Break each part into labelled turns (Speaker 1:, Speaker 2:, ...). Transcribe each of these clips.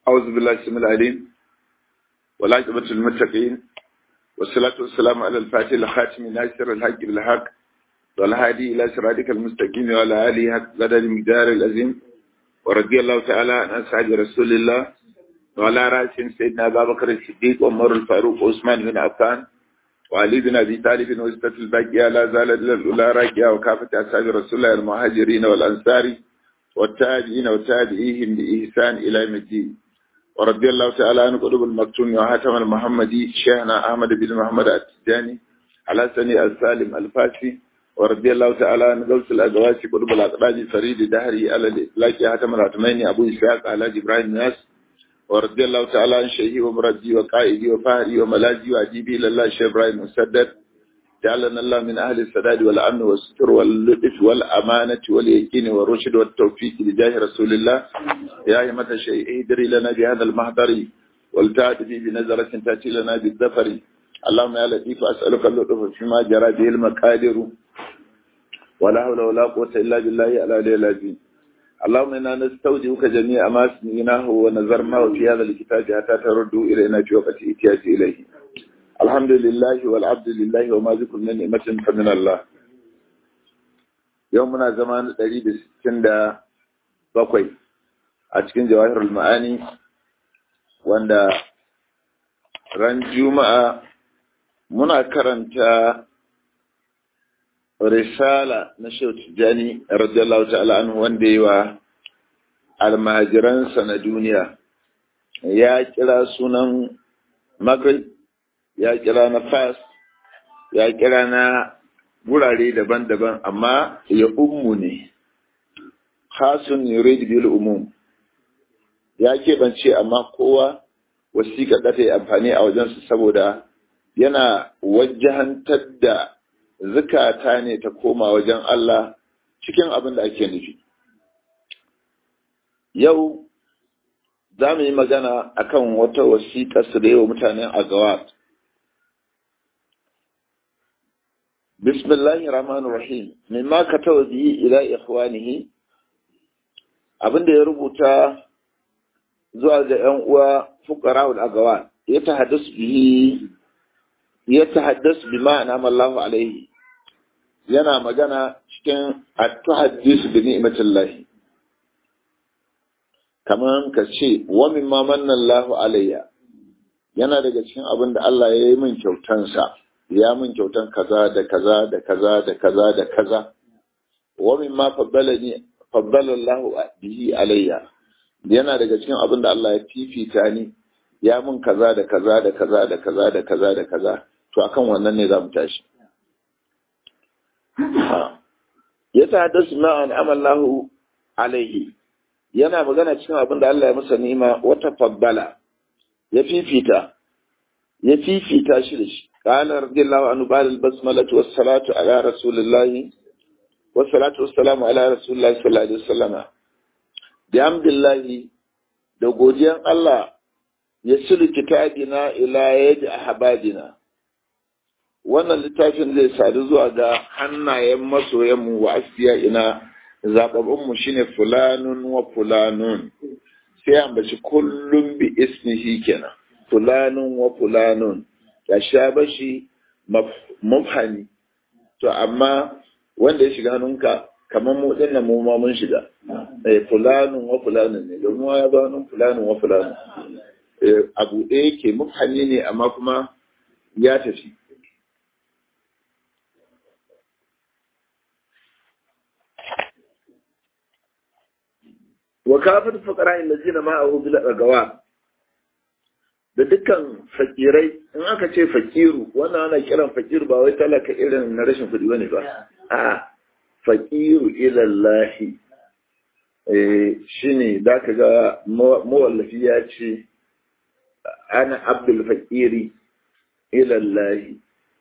Speaker 1: أعوذ بالله السميع العليم والعاقبة للمتقين والصلاة والسلام على الفاتح الخاتم ناصر الحق بالحق والهادي إلى صراطك المستقيم وعلى آله حق قدر المقدار العظيم ورضي الله تعالى عن أصحاب رسول الله وعلى رأسهم سيدنا أبا بكر الصديق وعمر الفاروق وعثمان بن عفان وعلي بن أبي طالب وستة الباقية لا زالت الأولى راكية وكافة أصحاب رسول الله المهاجرين والأنصار والتابعين وتابعيهم بإحسان إلى يوم الدين ورضي الله تعالى عن قلوب المكتوم وحاتم المحمدي شيخنا أحمد بن محمد التجاني على سني السالم الفاسي ورضي الله تعالى عن غوث الأزواج قلوب الأقراج فريد دهري على الإطلاق حاتم العتمين أبو إسحاق على إبراهيم ناس ورضي الله تعالى عن شيخي ومرضي وقائدي وفهري وملاذي وأجيبي إلى الله شيخ إبراهيم مسدد جعلنا الله من أهل السداد والأمن والستر واللطف والأمانة واليقين والرشد والتوفيق بجاه رسول الله يا أيمة الشيء ادري لنا بهذا المحضر والتأتي بنزرة تأتي لنا بالظفر اللهم يا لطيف أسألك اللطف فيما جرى به المقادر ولا حول ولا قوة إلا بالله على العظيم اللهم إنا نستودعك جميع ما سمعناه ونظرناه في هذا الكتاب حتى تردوا إلينا في وقت إتياج إليه الحمد لله والعبد لله وما ذكر من نعمة فمن الله يومنا زمان قريب ستين دا بقوي أتكين جواهر المعاني واندا ran juma'a muna karanta risala na Shehu Tijjani radiyallahu ta'ala anhu wanda yi wa almajiransa na duniya ya kira sunan Maghrib ya kira na Fas ya kira na wurare daban-daban amma ya ummu ne khasun yurid bil umum ya keɓance amma kowa wasiƙa da ta yi amfani a wajensu saboda yana wajahantar da zukata ne ta koma wajen Allah cikin abin da ake nufi. Yau za mu yi magana akan wata wasiƙa su da yawa mutanen Agawat. Bismillahir Rahmanir Rahim. Mimma katawa bihi ila ikhwanihi abin da ya rubuta zuwa ga ‘yan uwa fuqara'ul agawat ya tahaddasu bihi ya tahaddasu bi ma'ana Allahu alaihi yana magana cikin at-tahaddisu bi ni'matillah kaman ka ce wa mimma manna Allahu alayya yana daga cikin abin da Allah ya yi min kyautansa ya min kyautan kaza da kaza da kaza da kaza da kaza wa mimma faddalani faddala Allahu bihi alayya yana daga cikin abin da Allah ya fifita ni ya mun kaza da kaza da kaza da kaza da kaza da kaza to akan wannan ne za mu tashi ya tahaddasu ma an amallahu alaihi yana magana cikin abin da Allah ya masa ni'ima wata faddala ya fifita ya fifita shi da shi qala radiyallahu anhu ba'da al-basmalatu was-salatu ala rasulillah was-salatu was-salamu ala rasulillah sallallahu alaihi wasallam bihamdillahi da godiyan Allah ya sulu kitabina ila yaji ahbabina wannan littafin zai sadu zuwa ga hannayen masoyanmu wa asiya ina zababbun mu shine fulanun wa fulanun sai ambaci kullum bi ismihi kenan fulanun wa fulanun ya sha bashi mafhani to amma wanda ya shiga hannunka kamar mu dinnan mu ma mun shiga eh fulanun wa fulanun ne domin ya zo nan fulanun wa fulanun eh abu ɗaya yake mufhani ne amma kuma ya tafi wa kafir fuqara allazina ma'ahu bil agawa da dukkan fakirai in aka ce fakiru wannan ana kiran fakiru ba wai talaka irin na rashin kuɗi bane ba a faƙiru ilallahi shi ne da ka ga mawallafi ya ce ana abdul faƙiri ilallahi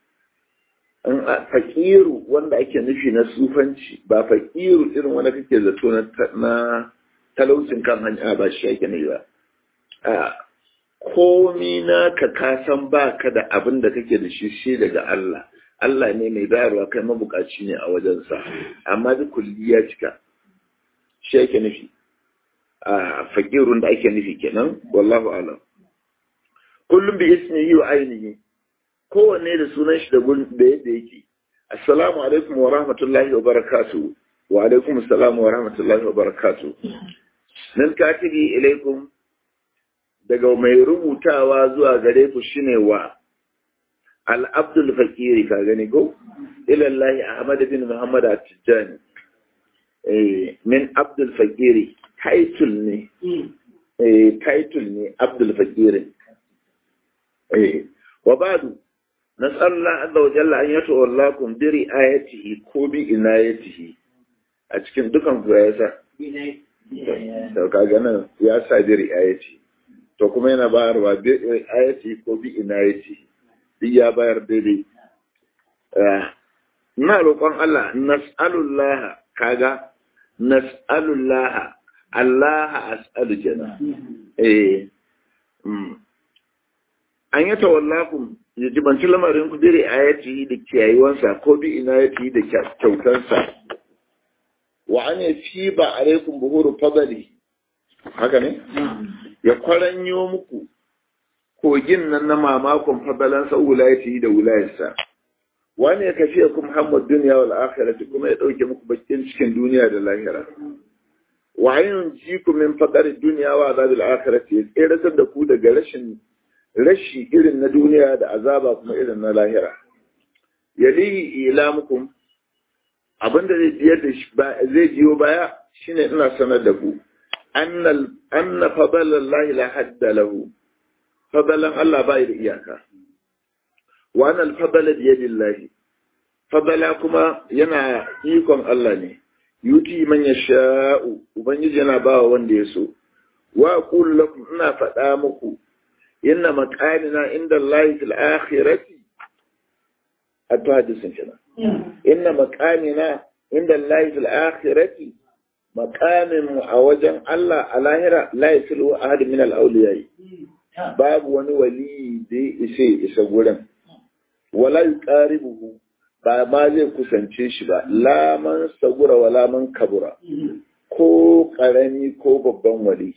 Speaker 1: faƙiru wanda ake nufi na sufanci ba faƙiru irin wanda kake zato na talaucin kan hanya ba shi ake nufi ba komi na ka kasan ba ka da abin da kake da shi shi daga Allah Allah ne mai bayarwa kai mabukaci ne a wajensa amma duk kulli ya cika shi yake nufi a fakirun da ake nufi kenan wallahu alam kullum bi ismihi wa ainihi kowanne da sunan shi da da yadda yake assalamu alaikum wa rahmatullahi wa barakatuh wa alaikum assalam wa rahmatullahi wa barakatuh nan katibi ilaikum daga mai rubutawa zuwa gare ku shine wa al-abdul fakiri ka gani ko ilallahi ahmad bin muhammad at-tijani eh min abdul fakiri title ne eh title ne abdul fakiri eh wa ba'du nas'alullah azza wa jalla an yatawallakum bi ri'ayatihi ko bi inayatihi a cikin dukan ku ya sa to kaga nan ya sa bi ri'ayati to kuma yana bayarwa bi ri'ayati ko bi inayati duk ya bayar daidai na roƙon Allah nas'alullah kaga nas'alullah Allah as'alu jana eh an yi tawallakum ya jibanci lamarin ku dire ayati da kiyayewansa ko bi inayati da kyautansa wa an ya fi ba alaikum buhuru fadali haka ne ya kwaranyo muku kogin nan na mamakon fadalansa wulayati da wulayarsa wani ya kafi ya kuma hamad duniya wal akhirati kuma ya dauke muku bakin cikin duniya da lahira wa ayyun jiku min faqar duniya wa azabil akhirati ya tseratar da ku daga rashin rashi irin na duniya da azaba kuma irin na lahira yalihi ilamukum abinda zai biyar da shi zai biyo baya shine ina sanar da ku annal anna fadalallahi la hadda lahu fadalan Allah bai da iyaka wa annal fadala bi yadillahi fadala kuma yana ikon Allah ne yuti man yasha'u ubangiji yana bawa wanda ya so wa aqul lakum ina faɗa muku inna maqamina inda Allah fil akhirati atto hadisin kenan inna maqamina inda Allah fil akhirati maqamin mu a wajen Allah a lahira la yasilu ahad min al awliya babu wani wali da ya isa isa gurin wala yuqaribuhu ba ma zai kusance shi ba la man sagura wala man kabura ko karami ko babban wali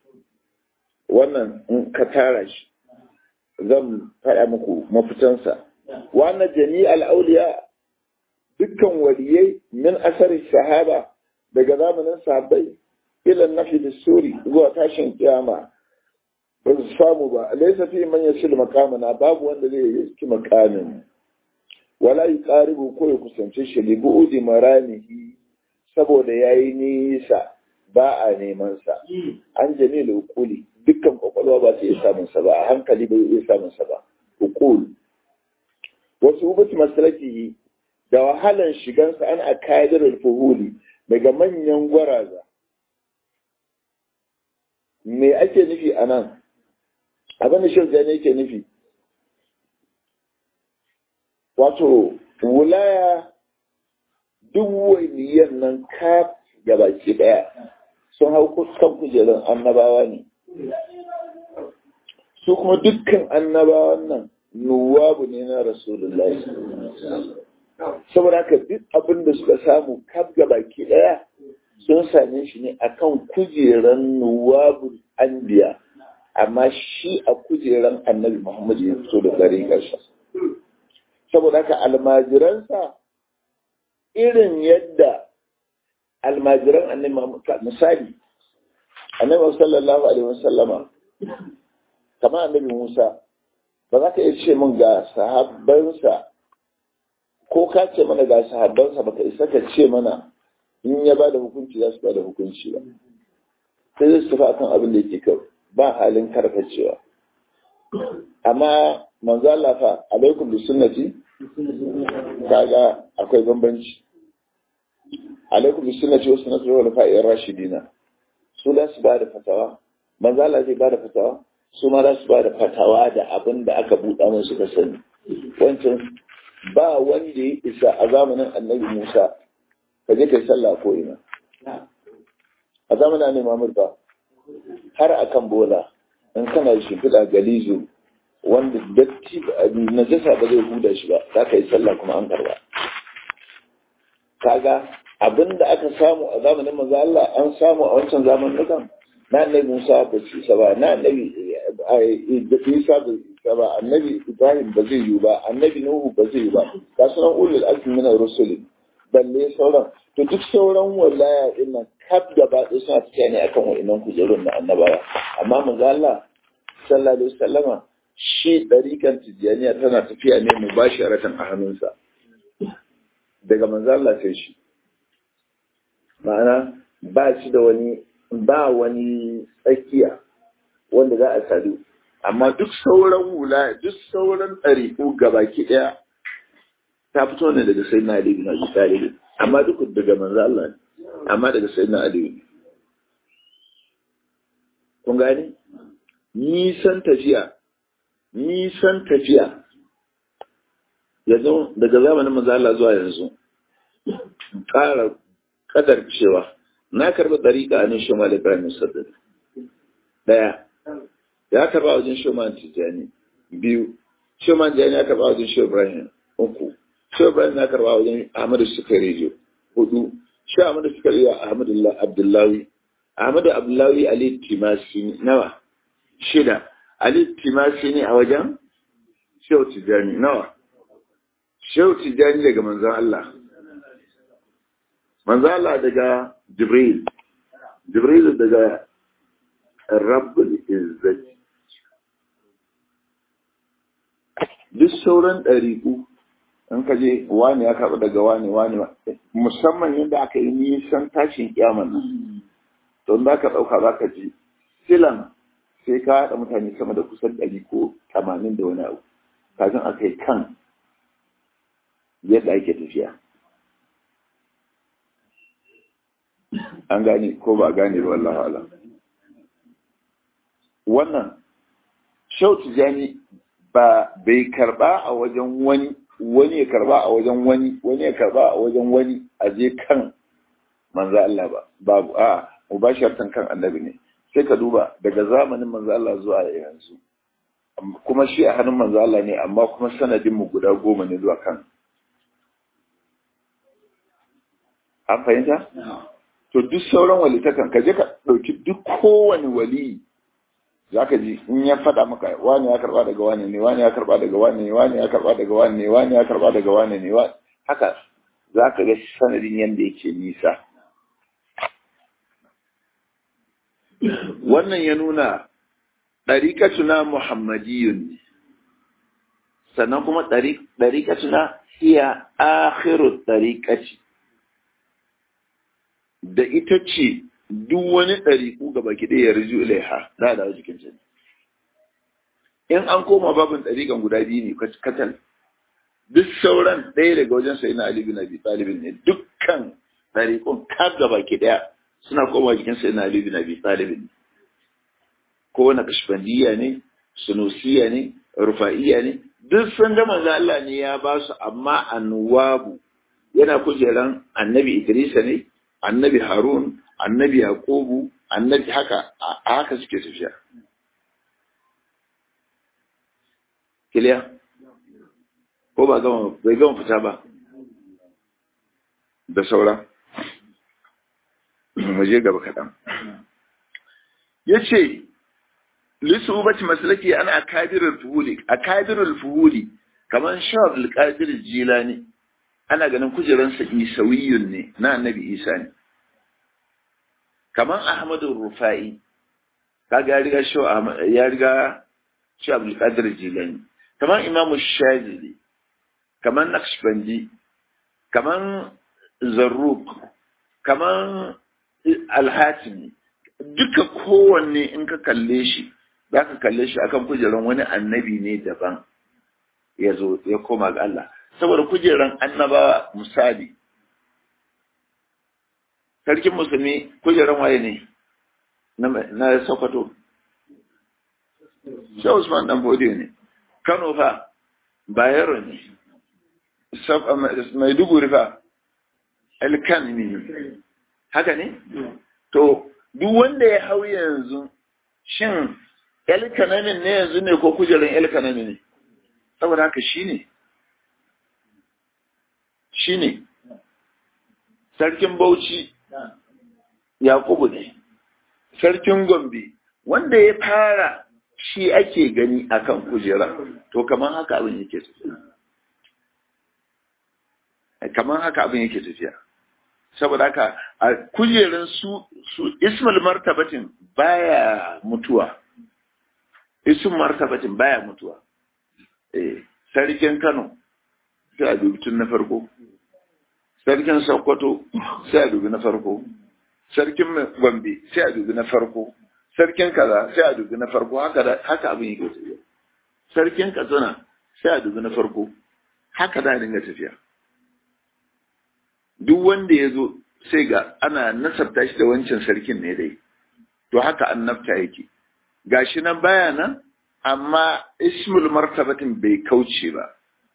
Speaker 1: wannan in ka tara shi zan faɗa muku mafitansa wannan jami'al auliya dukkan waliyai min asari sahaba daga zamanin sahabbai ila nafi da suri zuwa tashin kiyama ba su samu ba laisa fi man yasil makamana babu wanda zai yi makamin wala yuqaribu ko ya kusance shi li bu'udi maramihi saboda yayi nisa ba a neman sa an jami'ul uquli dukkan kwakwalwa ba su iya samun sa ba a hankali ba iya samun sa ba uqul wasu ubati masalaki da wahalan shigansa an akadirul fuhuli daga manyan gwaraza me ake nufi a nan abin da shirya ne yake nufi wato wulaya duk waliyan nan kaf gabaki daya sun hau kan kujerun annabawa ne su kuma dukkan annabawan nan nuwabu ne na rasulullahi saboda haka duk abin da suka samu kaf baki daya sun same shi ne akan kujeran nuwabu anbiya amma shi a kujeran annabi muhammadu ya fito da tsariƙarsa saboda haka almajiransa irin yadda almajiran annabi muhammadu misali annabi sallallahu alaihi wasallama kamar annabi musa ba za ka iya ce min ga sahabbansa ko ka ce mana ga sahabbansa baka isa ka ce mana in ya ba da hukunci za su ba da hukunci ba sai zai su tafi akan abin da yake kawai ba halin karkacewa amma manzo Allah fa alaikum bi sunnati kaga akwai bambanci alaikum bi sunnati wa sunnati wal fa'ir rashidina su da su ba da fatawa manzo Allah zai ba da fatawa su ma za su ba da fatawa da abin da aka buɗa musu ka sani wancan ba wanda ya isa a zamanin annabi Musa ka je kai sallah ko ina a zamanin annabi Muhammad ba har akan bola in kana da shimfiɗa galizo wanda datti najasa ba zai huda shi ba za ka yi sallah kuma an karba kaga abin da aka samu a zamanin manzo Allah an samu a wancan zamanin na annabi Musa ba su isa ba na annabi Isa ba isa ba annabi Ibrahim ba zai yi ba annabi Nuhu ba zai yi ba ga sunan ulul azmi min ar-rusul balle sauran to duk sauran wallaya din nan kaf gaba ɗaya suna tafiya ne akan wa'annan kujerun na annabawa amma manzo Allah sallallahu alaihi wasallama shi ɗarikan tijjaniya tana tafiya ne mu ba shi a hannunsa daga manzo Allah sai shi ma'ana ba shi da wani ba wani tsakiya wanda za a sadu amma duk sauran wula duk sauran ɗariƙu gabaki ɗaya ta fito ne daga sai na Ali bin Abi Talib amma duk daga manzo Allah ne amma daga sai na Ali kun gane nisan tafiya nisan tafiya yanzu daga zamanin manzo Allah zuwa yanzu ƙara kadar cewa na karɓi ɗariƙa a nan shoma da Ibrahim Saddad ɗaya ya karɓa wajen shoma Tijjani biyu shoma Tijjani ya karɓa wajen shoma Ibrahim uku shoma Ibrahim ya karɓa wajen Ahmadu Sukari hudu shi Ahmadu Sukari ya Ahmadu Abdullahi Ahmadu Abdullahi Ali Timasi nawa shida Ali Timasi ne a wajen Shehu Tijjani nawa Shehu Tijjani daga manzon Allah manzo Allah daga Jibril Jibril daga Rabbul Izzati duk sauran ɗariƙu in ka je wani ya karɓa daga wani wani musamman yadda aka yi nisan tashin kyaman nan to za ka ɗauka za ka ji silan sai ka haɗa mutane sama da kusan ɗari ko tamanin da wani abu kafin aka yi kan yadda ake tafiya an gane ko ba gane ba wallahu ala wannan shau tijani ba bai karba a wajen wani wani ya karba a wajen wani wani ya karba a wajen wani a je kan manzo Allah ba babu a mubasharatan kan annabi ne sai ka duba daga zamanin manzo Allah zuwa yanzu kuma shi a hannun manzo Allah ne amma kuma sanadin mu guda goma ne zuwa kan an fahimta to duk sauran walitakan ka je ka ɗauki duk kowane wali za ka ji in ya faɗa maka wani ya karɓa daga wani ne wani ya karɓa daga wani ne wani ya karɓa daga wani ne wani ya karɓa daga wani ne haka za ka ga sanadin yadda yake nisa wannan ya nuna ɗariƙatuna muhammadiyun ne sannan kuma ɗariƙatuna hiya akhiru ɗariƙaci da ita ce duk wani ɗariƙu ga baki ɗaya ya riju ilaiha za a dawo jikin jini. In an koma babin ɗariƙan guda biyu ne katal, duk sauran ɗaya daga wajen sai na Ali bin Abi Talibin ne dukkan ɗariƙun ka ga baki ɗaya suna koma jikin sai na Ali bin Abi Talibin ne. Ko wani kashfandiya ne, sunusiya ne, rufa'iya ne, duk sun ga manzo Allah ne ya ba su amma anwabu yana kujeran annabi Idrisa ne, annabi Harun, annabi Yaqubu, annabi haka a haka suke tafiya. Kiliya? Ko ba gama bai gama fita ba? Da saura. Mu je gaba kaɗan. Ya ce, Lissu ubati masalaki ana akabirar fuhuli, akabirar fuhuli, kamar shawar alƙadir jilani, ana ganin kujeransa isawiyun ne na annabi isa ne kamar ahmadu rufa'i kaga ya riga shi ya riga shi abdul qadir jilani kamar imamu shazili kamar naqshbandi kamar zarruq kamar alhatimi duka kowanne in ka kalle shi za ka kalle shi akan kujeran wani annabi ne daban ya zo ya koma ga Allah saboda kujeran annabawa misali sarkin musulmi kujeran waye ne na sokoto shi usman dan bodiyo ne kano fa bayero ne maiduguri fa elkan ne haka ne to duk wanda ya hau yanzu shin elkanamin ne yanzu ne ko kujeran elkanamin ne saboda haka shi ne shi ne sarkin bauchi yakubu ne sarkin gombe wanda ya fara shi ake gani akan kujera to kamar haka abin yake tafiya kamar haka abin yake tafiya saboda haka a kujeran su su ismul martabatin baya mutuwa ismul martabatin baya mutuwa eh sarkin Kano sai a dubi tun na farko sarkin Sokoto sai a dubi na farko sarkin Gombe sai a dubi na farko sarkin kaza sai a dubi na farko haka da haka abin yake tafiya sarkin Katsina sai a dubi na farko haka da dinga tafiya duk wanda ya zo sai ga ana nasabta shi da wancan sarkin ne dai to haka annabta yake gashi nan baya nan amma ismul martabatin bai kauce ba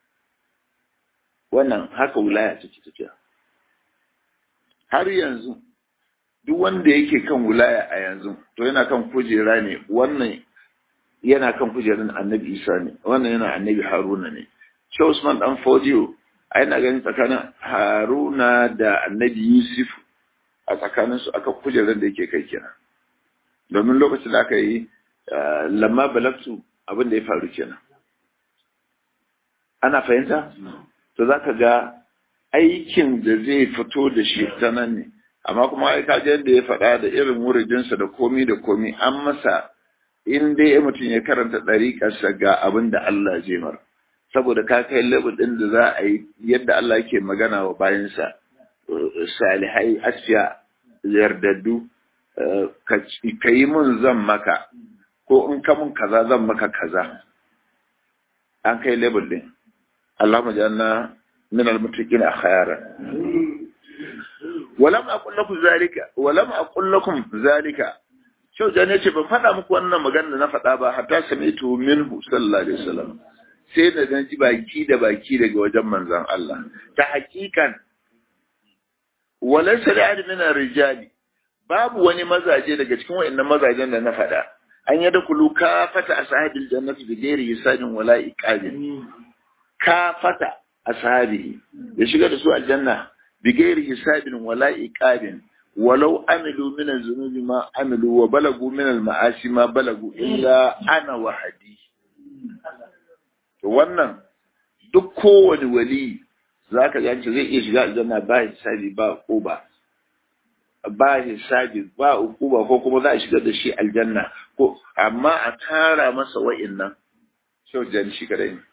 Speaker 1: wannan haka wulaya take tafiya har yanzu duk wanda yake kan wulaya a yanzu to yana kan kujera ne wannan yana kan kujerar annabi isa ne wannan yana annabi haruna ne shi usman dan fodiyo a yana ganin tsakanin haruna da annabi yusuf a tsakaninsu aka kujerar da yake kai kenan domin lokacin da aka yi lamma balagtu abin da ya faru kenan ana fahimta to za ka ga aikin da zai fito da shi ta nan ne amma kuma ai kaji yadda ya faɗa da irin wuridinsa da komi da komi an masa in dai mutum ya karanta ɗariƙarsa ga abin da Allah zai mara saboda ka kai level ɗin da za a yi yadda Allah yake magana wa bayansa salihai asfiya yardaddu ka yi mun zan maka ko in ka mun kaza zan maka kaza an kai level ɗin اللهم اجعلنا من المتقين اخيارا ولم اقل لكم ذلك ولم اقل لكم ذلك shau jan ya ce ban faɗa muku wannan magana da na faɗa ba hatta sami'tu minhu sallallahu alaihi wasallam sai da na ji baki da baki daga wajen manzon Allah ta hakikan walaysa li min rijali babu wani mazaje daga cikin wayannan mazajen da na faɗa an yada kulu kafata ashabil jannati bi ghairi hisabin wala iqabin kafata ashabi ya shiga da su aljanna bi gairi hisabin wala iqabin walau amilu min az-zunubi ma amilu wa balagu min al-ma'asi ma balagu illa ana wahadi to wannan duk kowane wali zaka ga zai iya shiga aljanna ba hisabi ba uba ba hisabi ba ukuba ko kuma za a shiga da shi aljanna ko amma a tara masa wa'innan shau jan shi kadai ne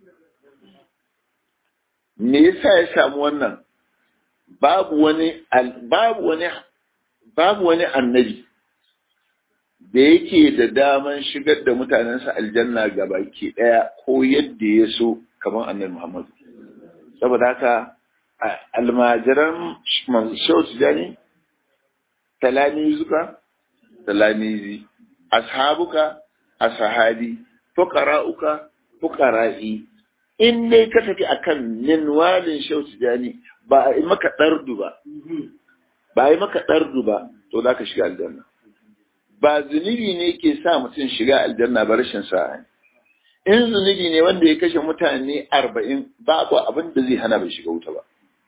Speaker 1: me yasa ya samu wannan babu wani babu wani babu wani annabi da yake da daman shigar da mutanensa aljanna baki daya ko yadda ya so kamar annabi Muhammad saboda haka almajiran shautu jani talamizuka talamizi ashabuka ashabi fuqara'uka fuqara'i in dai ka tafi akan minwalin shau tijani ba a yi maka ɗardu ba ba a yi maka ɗardu ba to za ka shiga aljanna ba zunubi ne ke sa mutum shiga aljanna ba rashin sa'a in zunubi ne wanda ya kashe mutane arba'in babu abin da zai hana bai shiga wuta ba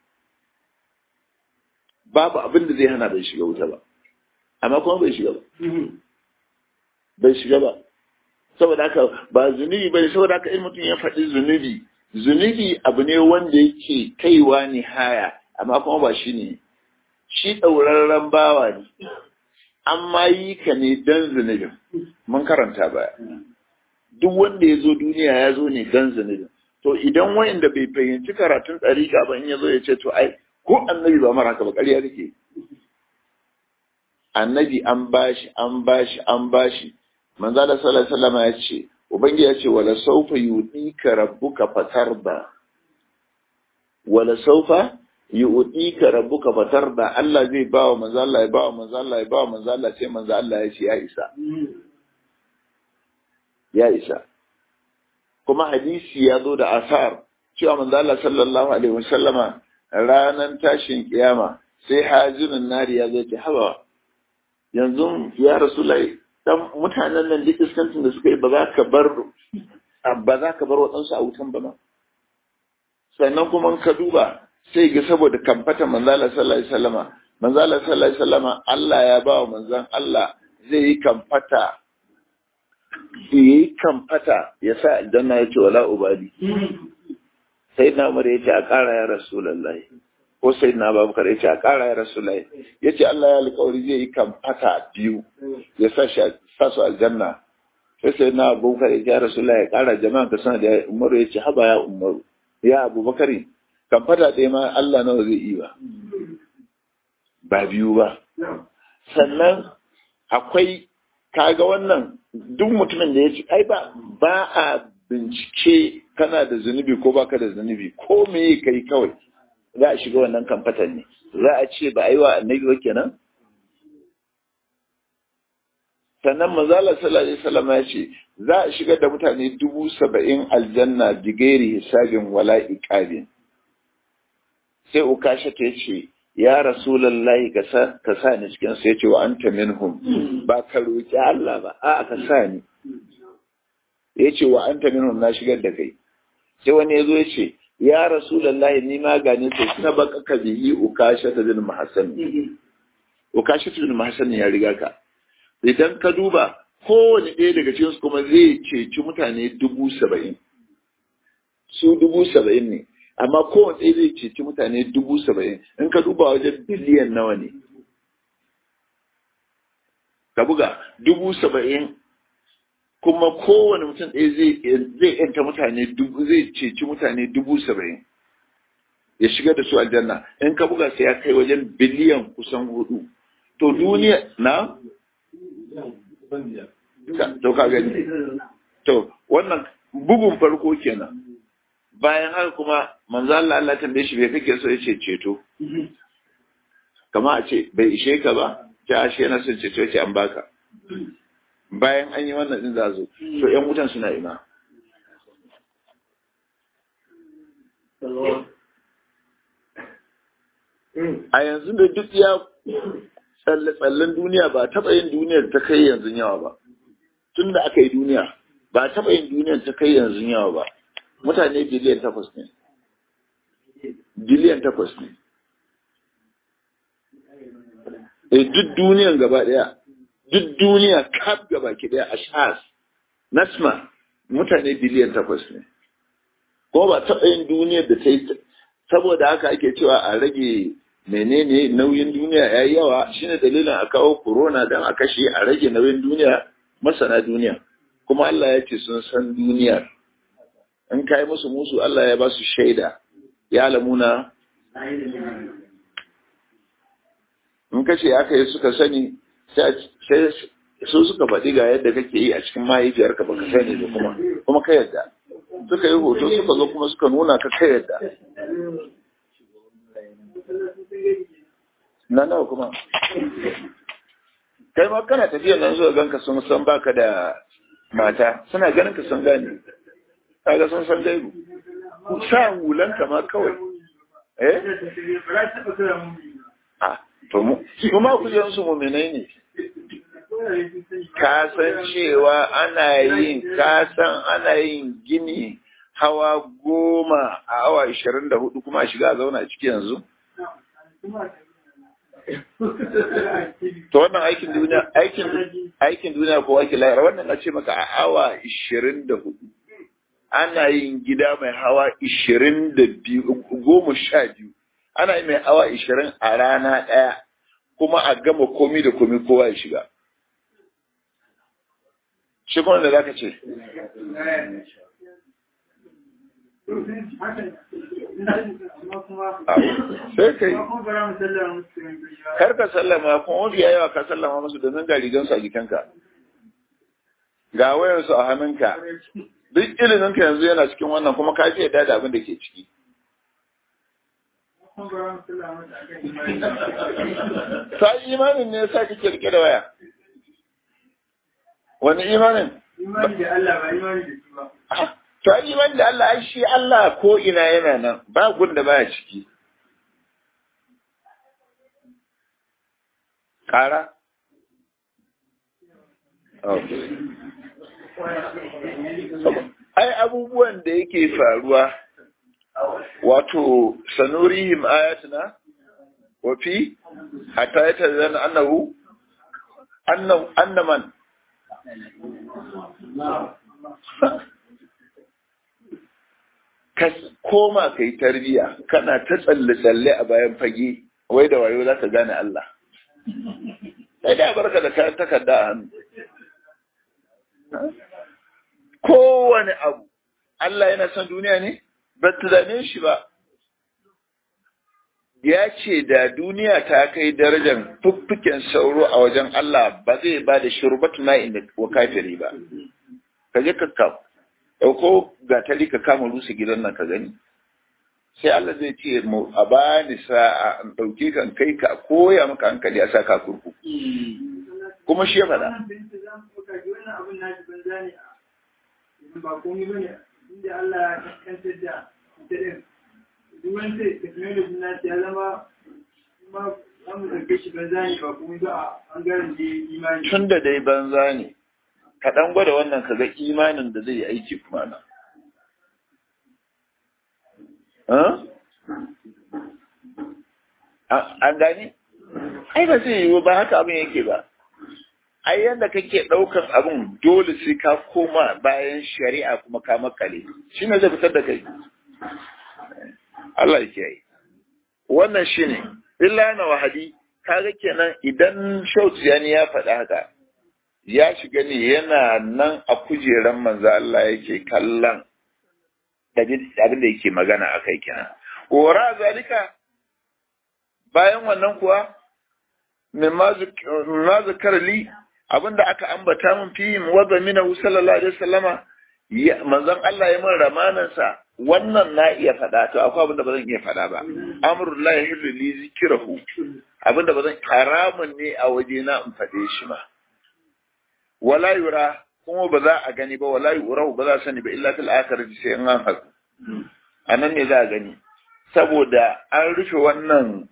Speaker 1: babu abin da zai hana bai shiga wuta ba amma kuma bai shiga ba bai shiga ba saboda haka ba zunubi bane saboda haka in mutum ya faɗi zunubi zunubi abu ne wanda yake kaiwa ni haya amma kuma ba shi ne shi ɗaurarren bawa ne amma yi ka ne dan zunubin mun karanta baya duk wanda ya zo duniya ya zo ne dan zunubin to idan wayanda bai fahimci karatun ɗariƙa ba in ya zo ya ce to ai ko annabi ba mara haka ba ƙarya kake annabi an bashi an bashi an bashi manzo Allah sallallahu alaihi wasallam ya ce ubangi ya ce wala sawfa yudika rabbuka fatarda wala sawfa yudika rabbuka fatarda Allah zai ba wa manzo Allah ya ba wa manzo Allah ya ba wa manzo Allah sai manzo Allah ya ce ya isa ya isa kuma hadisi ya zo da asar cewa manzo Allah sallallahu alaihi wasallama ranan tashin kiyama sai hajinin nari ya zo ce hawa yanzu ya rasulullahi dan mutanen nan duk iskancin da suka yi ba za ka bar ba za ka bar waɗansu a wutan ba ma sannan kuma ka duba sai ga saboda kamfata manzala sallallahu alaihi wasallama manzala sallallahu alaihi wasallama Allah ya ba wa manzan Allah zai yi kamfata ya yi kamfata ya sa aljanna ya ce wala ubadi sai na umar ya ce a ƙara ya rasulullahi ko sai na babakar ya ce a ƙara ya rasulullahi ya ce Allah ya alƙawari zai yi kamfata biyu ya sa shi sa su aljanna sai sai na abubakar ya ce ya rasulullahi ya ƙara jama'a ka sana da umaru ya ce haba ya umaru ya abubakari kamfata ɗaya ma Allah nawa zai yi ba ba biyu ba sannan akwai kaga wannan duk mutumin da ya ce ai ba ba a bincike kana da zunubi ko baka da zunubi ko me kai kawai za a shiga wannan kamfatan ne za a ce ba a yi wa annabi ba kenan sannan manzala sallallahu alaihi wasallam ya ce za a shigar da mutane dubu saba'in aljanna bigairi hisabin wala iqabin sai ukasha ta ce ya rasulallahi ka sa ni cikin sai ce wa anta minhum ba ka roki Allah ba a ka sa ni ya ce wa anta minhum na shigar da kai sai wani ya zo ya ce ya rasulallahi ni ma gane sai sabaka ka bihi ukasha ta bin mahassan ukasha ta bin mahassan ya riga ka idan ka duba kowane ɗaya daga cikin su kuma zai ceci mutane dubu saba'in su dubu saba'in ne amma kowane ɗaya zai ceci mutane dubu saba'in in ka duba wajen biliyan nawa ne ka buga dubu saba'in kuma kowane mutum ɗaya zai yanta mutane dubu zai ceci mutane dubu saba'in ya shiga da su aljanna in ka buga sai ya kai wajen biliyan kusan hudu to duniya na to ka gani to wannan bugun farko kenan bayan haka kuma manzo Allah Allah tambaye shi bai kake so yace ceto kama a ce bai ishe ka ba ta ashe yana son ceto yace an baka bayan an yi wannan din zazo to ƴan wutan suna ina a yanzu da duk ya tsalle-tsallen duniya ba taɓa yin duniyar ta kai yanzu yawa ba tun da aka yi duniya ba taɓa yin duniyar ta kai yanzu yawa ba mutane biliyan takwas ne biliyan takwas ne e duk duniyan gaba daya duk duniya kaf gaba ki daya ashas nasma mutane biliyan takwas ne ko ba taɓa yin duniyar da ta yi saboda haka ake cewa a rage menene nauyin duniya ya yi yawa shine dalilin a kawo corona don a kashe a rage nauyin duniya masana duniya kuma Allah ya ce sun san duniyar in ka yi musu musu Allah ya ba su shaida ya lamuna in ka ce aka yi suka sani sai su suka faɗi ga yadda kake yi a cikin mahaifiyarka ba ka sani da kuma kuma ka yadda suka yi hoto suka zo kuma suka nuna ka ka yadda na nawa kuma kai ma kana tafiya nan zuwa ganka sun san baka da mata suna ganin ka sun gane kaga sun san gaibu sa hulan ma kawai eh a to mu kuma kujeran su mu'minai ne ka san cewa ana yin ka san ana yin gini hawa goma a awa ishirin da hudu kuma a shiga a zauna a ciki yanzu to wannan aikin duniya aikin aikin duniya ko aikin lahira wannan na ce maka a awa ishirin da hudu ana yin gida mai hawa ishirin da biyu goma sha biyu ana yi mai hawa ishirin a rana ɗaya kuma a gama komi da komi kowa ya shiga shi kuma da za ka ce sai kai kar ka sallama kuma mafi yawa ka sallama musu domin ga rigansu a jikinka ga wayansu a hannunka duk iliminka yanzu yana cikin wannan kuma ka ce da abin da ke ciki ta imanin ne sa kake rike da waya wani imanin
Speaker 2: imani da Allah ba imani da shi ba
Speaker 1: to ai imani da Allah ai shi Allah ko ina yana nan ba gunda baya ciki kara ai abubuwan da yake faruwa wato sanurihim ayatuna wa fi hatta yatazana annahu annan annaman ka koma ka yi tarbiya kana ta tsalle-tsalle a bayan fage wai da wayo za ka gane Allah sai da barka da kayan takarda a hannu kowane abu Allah yana son duniya ne ba tunanin shi ba ya ce da duniya ta kai darajar fuffuken sauro a wajen Allah ba zai ba da shurbatu na inda wa kafiri ba ka je ka kawo ɗauko gatari ka kama rusa gidan nan ka gani sai Allah zai ce mu a bani sa'a an ɗauke kan kai ka koya maka hankali a saka kurku kuma shi ya faɗa
Speaker 2: ba komai bane inda Allah ya kankantar da ita din duk wani sai technology na ya zama kuma za mu ɗauke shi banza ne ba komai ba a ɓangaren da imani
Speaker 1: tun da dai banza ne ka ɗan gwada wannan ka ga imanin da zai yi aiki kuma na an gani ai ba zai yiwu ba haka abin yake ba ai yadda kake ɗaukan abin dole sai ka koma bayan shari'a kuma ka makale shi ne zai fitar da kai Allah ya kiyaye wannan shi ne illa na wahadi kaga kenan idan shautiyani ya faɗa haka ya shiga ne yana nan a kujeran manzo Allah yake kallon abin da yake magana a kai kenan wara zalika bayan wannan kuwa mimma zakar li abinda aka ambata min fi wadda mina sallallahu alaihi wasallama manzon Allah ya min ramanan sa wannan na iya faɗa to akwai abinda ba zan iya faɗa ba amrullahi yahillu li zikrahu abinda ba zan haramun ne a waje na in faɗe shi ma wala yura kuma ba za a gani ba wala yura ba za a sani ba illa fil akhirati sai in an haku anan ne za a gani saboda an rufe wannan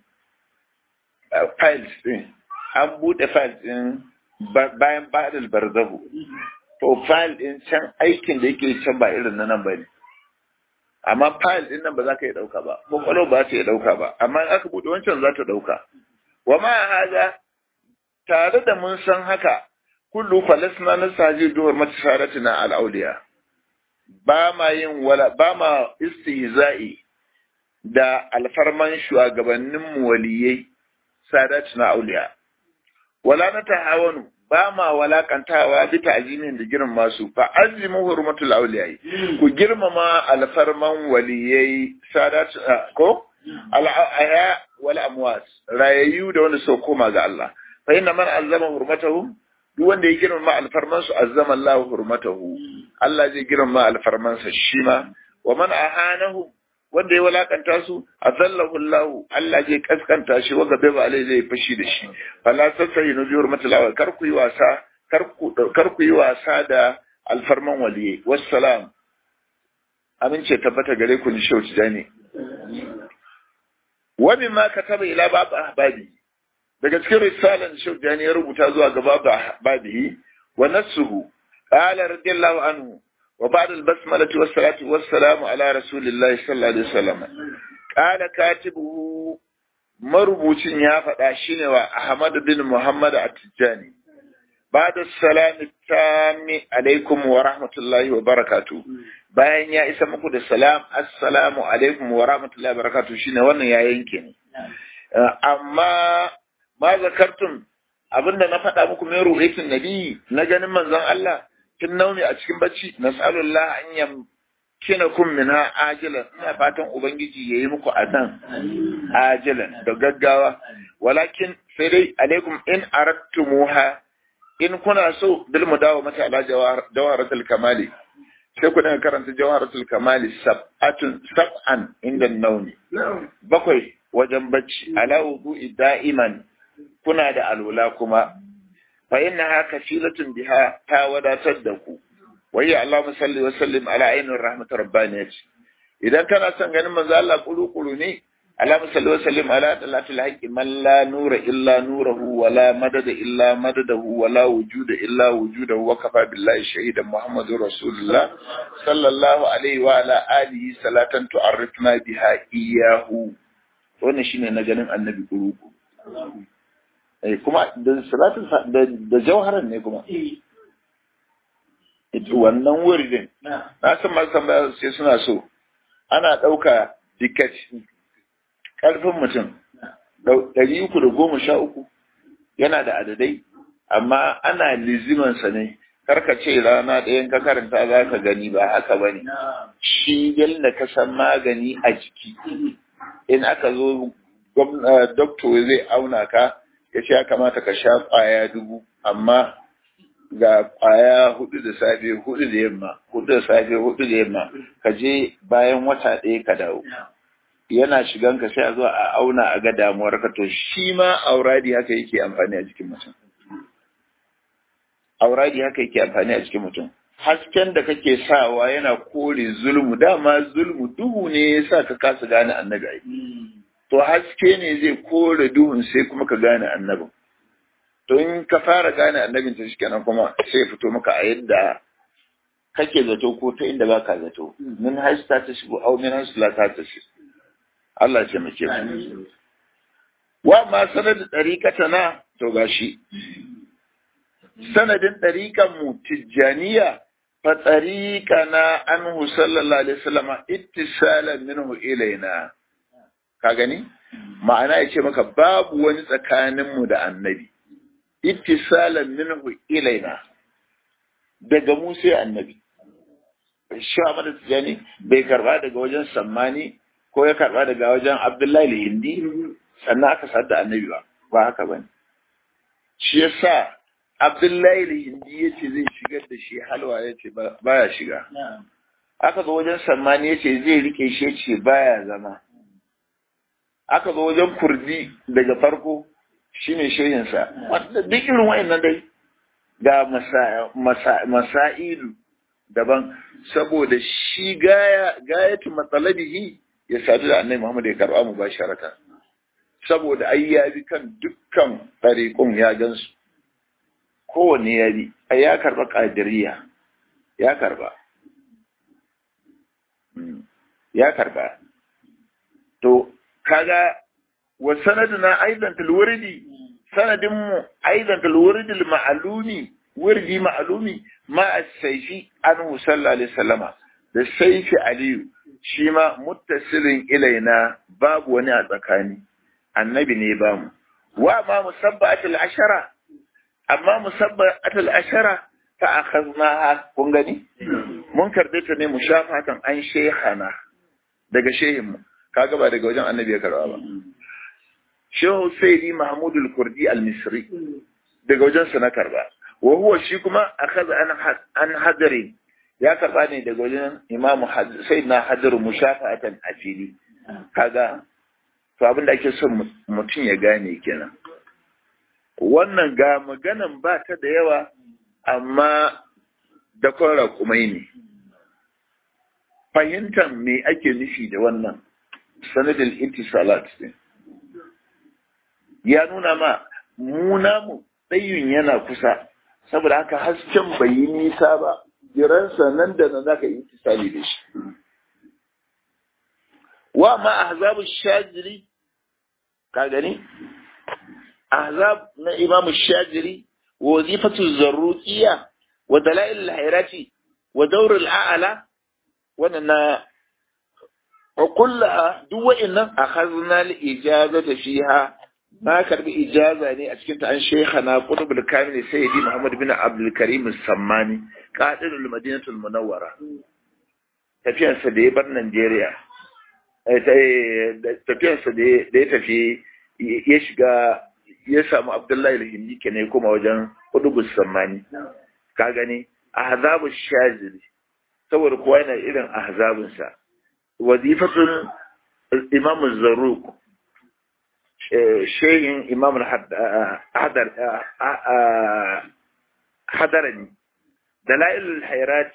Speaker 1: files din an bude files din bayan ba'dal barzahu to file din can aikin da yake can ba irin na nan ba ne amma file din nan ba za ka yi dauka ba kwakwalo ba ta yi dauka ba amma in aka bude wancan za ta dauka wa ma haza tare da mun san haka kullu falasna na saji duwar matasaratina al'auliya ba ma yin wala ba ma istihza'i da alfarman shugabannin waliyai sadatina auliya wala na tahawanu ba ma walakantawa bi ta'zimin da girma su fa azimu hurmatul awliyai ku girmama alfarman waliyai sadat ko al-aya wal amwat rayayu da wanda so koma ga Allah fa inna man azama hurmatahum duk wanda ya girmama alfarman su azama Allah hurmatahu Allah zai girmama alfarman sa shi ma wa man ahanahu wanda ya walakanta su azallahu Allah Allah zai kaskanta shi waga bai ba alai zai fashi da shi fala tasai no bi hurmatul awal kar ku yi wasa kar ku kar ku yi wasa da alfarman waliyi wassalam amince tabbata gare ku ni shauci dani wa mimma kataba ila bab ahbabi daga cikin risalan shauci ya rubuta zuwa ga bab ahbabi wa nasuhu qala radiyallahu anhu وبعد البسملة والصلاة والسلام على رسول الله صلى الله عليه وسلم قال كاتبه مربوطين يا فداشين وأحمد بن محمد التجاني بعد السلام التام عليكم ورحمة الله وبركاته bayan ya isa muku da salam assalamu alaikum wa rahmatullahi wa barakatuh shine wannan ya yanke ne amma ma zakartum abinda na faɗa muku min ruhitin nabi na ganin manzon Allah tun naumi a cikin bacci nas'alullah an yamkina kun minha ajilan ina fatan ubangiji yayi muku adan ajilan da gaggawa walakin sai dai alaikum in arattumuha in kuna so bil mudawamati ala jawharatul kamali sai ku dinga karanta jawharatul kamali sab'atun sab'an inda naumi bakwai wajen bacci ala wudu'i da'iman kuna da alwala kuma fa innaha kafilatun biha ta wadatar da ku wai Allahumma salli wa sallim ala ainir rahmat rabbaniyat idan kana son ganin manzo Allah kuru ne Allahumma salli wa sallim ala talatil haqqi man la nura illa nuruhu wa la madada illa madadahu wa la wujuda illa wujudahu wa kafa billahi shahidan muhammadur rasulullah sallallahu alaihi wa ala alihi salatan tu'arrifna biha iyyahu wannan shine na ganin annabi kuru eh kuma da salatin da da jawharan ne kuma wannan wuridin na san masu tambaya sai suna so ana ɗauka dikat ƙarfin mutum ɗari uku da goma sha uku yana da adadai amma ana lizimansa ne karka ce rana ɗayan ka karanta za ka gani ba haka ba ne shi yadda ka san magani a jiki in aka zo doktor zai auna ka ya ce ya kamata ka sha ƙwaya dubu amma ga ƙwaya hudu da safe hudu da yamma hudu da safe hudu da yamma ka je bayan wata ɗaya ka dawo yana shigan ka sai a zo a auna a ga damuwar ka to shi ma auradi haka yake amfani a jikin mutum auradi haka yake amfani a jikin mutum hasken da kake sawa yana kore zulmu dama zulmu duhu ne yasa ka kasa gane annabi ai to haske ne zai kore duhun sai kuma ka gane annabin to in ka fara gane annabin ta shi kenan kuma sai ya fito maka a yadda kake zato ko ta inda baka zato min haisu ta shigo au min haisu la ta shigo Allah ya taimake mu wa ma sanadin ɗariƙata na to gashi sanadin ɗariƙan mu tijjaniya fa ɗariƙa na anhu sallallahu alaihi wasallam ittisalan minhu ilaina ka gani ma'ana ya ce maka babu wani tsakanin mu da annabi ittisalan minhu ilaina daga mu sai annabi shi Ahmad Tijani bai karba daga wajen sammani ko ya karba daga wajen Abdullahi Hindi sannan aka sadda da annabi ba ba haka bane shi yasa Abdullahi Hindi yace zai shigar da shi halwa yace baya shiga aka zo wajen sammani yace zai rike shi yace baya zama aka zo wajen kurdi daga farko shine shehinsa wanda duk irin wayannan dai ga masailu daban saboda shi gaya gayatu matsalabihi ya sadu da annabi Muhammad ya karba mu ba sharaka saboda ai ya bi kan dukkan tariqun ya gansu kowanne ya bi ai ya karba qadiriyya ya karba ya karba to kaga wa sanaduna aidan til wurdi sanadin mu aidan til wurdi al ma'lumi wurdi ma'lumi ma as-sayfi anhu sallallahu alaihi wasallama da sayfi aliyu shi ma muttasilin ilaina babu wani a tsakani annabi ne ba mu wa ma musabbatul ashara amma musabbatul ashara fa akhadnaha kun gani mun karbe ta ne mushafatan an shehana daga shehin mu kaga ba daga wajen annabi ya karba ba shehu sayyidi mahmud al-kurdi al-misri daga wajen sa na karba wa huwa shi kuma akhadha an an hadari ya karba ne daga wajen imamu sayyidina hadaru mushafatan a fili kaga to abin da ake son mutum ya gane kenan wannan ga maganan ba ta da yawa amma da kwara kumai ne fahimtar me ake nufi da wannan sanadin itisalat ne ya nuna ma muna mu ɗayyun yana kusa saboda haka hasken bai yi nisa ba jiransa nan da nan zaka yi itisali da shi wa ma ahzabu shajiri ka gani ahzab na imamu shajiri wa wazifatu zarruqiyya wa dalail al-hayrati wa dawr al-a'la wannan na wa kullaha duk wa'annan akhadna al-ijazata fiha na karbi ijaza ne a cikin ta an shaykhana qutbul kamil sayyidi muhammad bin abdul karim as-sammani qadirul madinatul munawwara tafiyarsa da ya bar Najeriya tafiyarsa da ya tafi ya shiga ya samu Abdullahi al-Hindi ke ne kuma wajen Qudubus Sammani ka gani ahzabu shazili saboda kowa yana irin ahzabun sa wazifatul Imam Zarruq shehin Imam hadar hadarani dalailul hayrat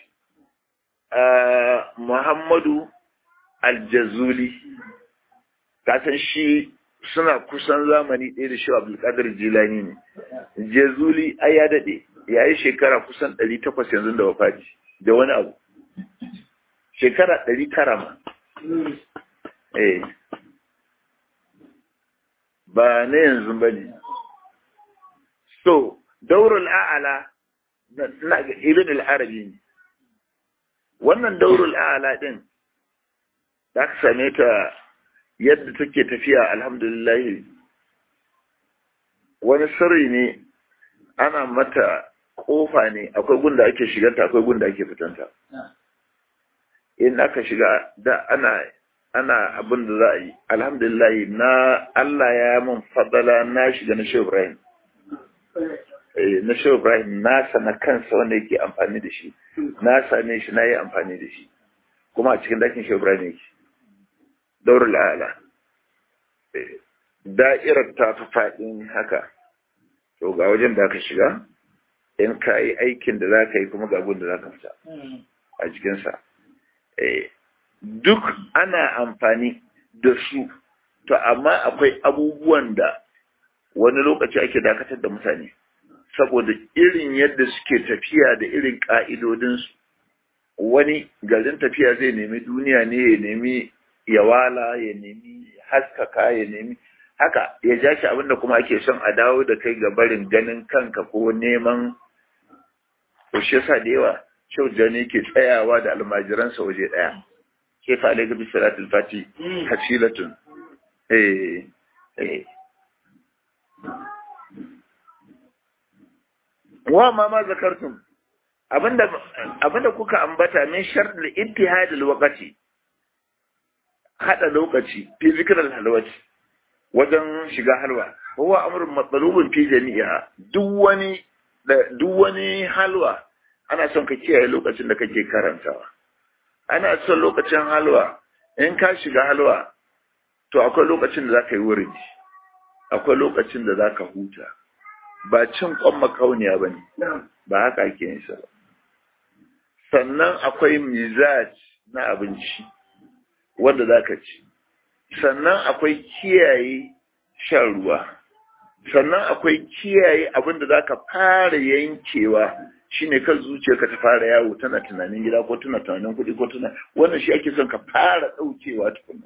Speaker 1: Muhammadu Aljazuli kasan shi suna kusan zamani ɗaya da shi Abdulkadir Jilani ne. Jazuli ai ya daɗe, ya yi shekara kusan ɗari takwas yanzu da wafati, da wani abu. Shekara ɗari tara ma. Eh. Ba na yanzu ba ne. so daurul a'ala na ga ibn al-arabi ne wannan daurul a'ala din da ka same ta yadda take tafiya alhamdulillah wani sirri ne ana mata kofa ne akwai gunda ake shiganta akwai gunda ake fitanta in aka shiga da ana ana abin da za a yi alhamdulillah na Allah ya mun fadala na shiga na Shehu Ibrahim na Shehu Ibrahim na sana kansa wanda yake amfani da shi na same shi na yi amfani da shi kuma a cikin dakin Shehu Ibrahim yake daurul ala da'irar ta fi faɗin haka to ga wajen da aka shiga in ka yi aikin da za ka yi kuma ga abin da za ka fita a jikinsa duk ana amfani da su to amma akwai abubuwan da wani lokaci ake dakatar da mutane saboda irin yadda suke tafiya da irin ƙa'idodinsu wani garin tafiya zai nemi duniya ne ya nemi yawala ya nemi haskaka ya nemi haka ya ja shi abinda kuma ake son a dawo da kai ga barin ganin kanka ko neman to shi yasa da yawa shauja ne ke tsayawa da almajiransa waje ɗaya ke fa alaika bi salatul fati hasilatun eh eh wa ma ma zakartum abinda abinda kuka ambata min shartul ittihad alwaqti hada lokaci fi zikral halwati wajen shiga halwa huwa amrun matsalubun fi jami'a duk wani duk wani halwa ana son ka kiyaye lokacin da kake karantawa ana son lokacin halwa in ka shiga halwa to akwai lokacin da zaka yi wurin akwai lokacin da zaka huta ba cin kwan makauniya bane ba haka ake yin sa sannan akwai mizaj na abinci wanda zaka ci sannan akwai kiyaye shan ruwa sannan akwai kiyaye abin da za ka fara yankewa shine kan zuciyarka ta fara yawo tana tunanin gida ko tana tunanin kuɗi ko tana wannan shi ake son ka fara ɗaukewa tukunna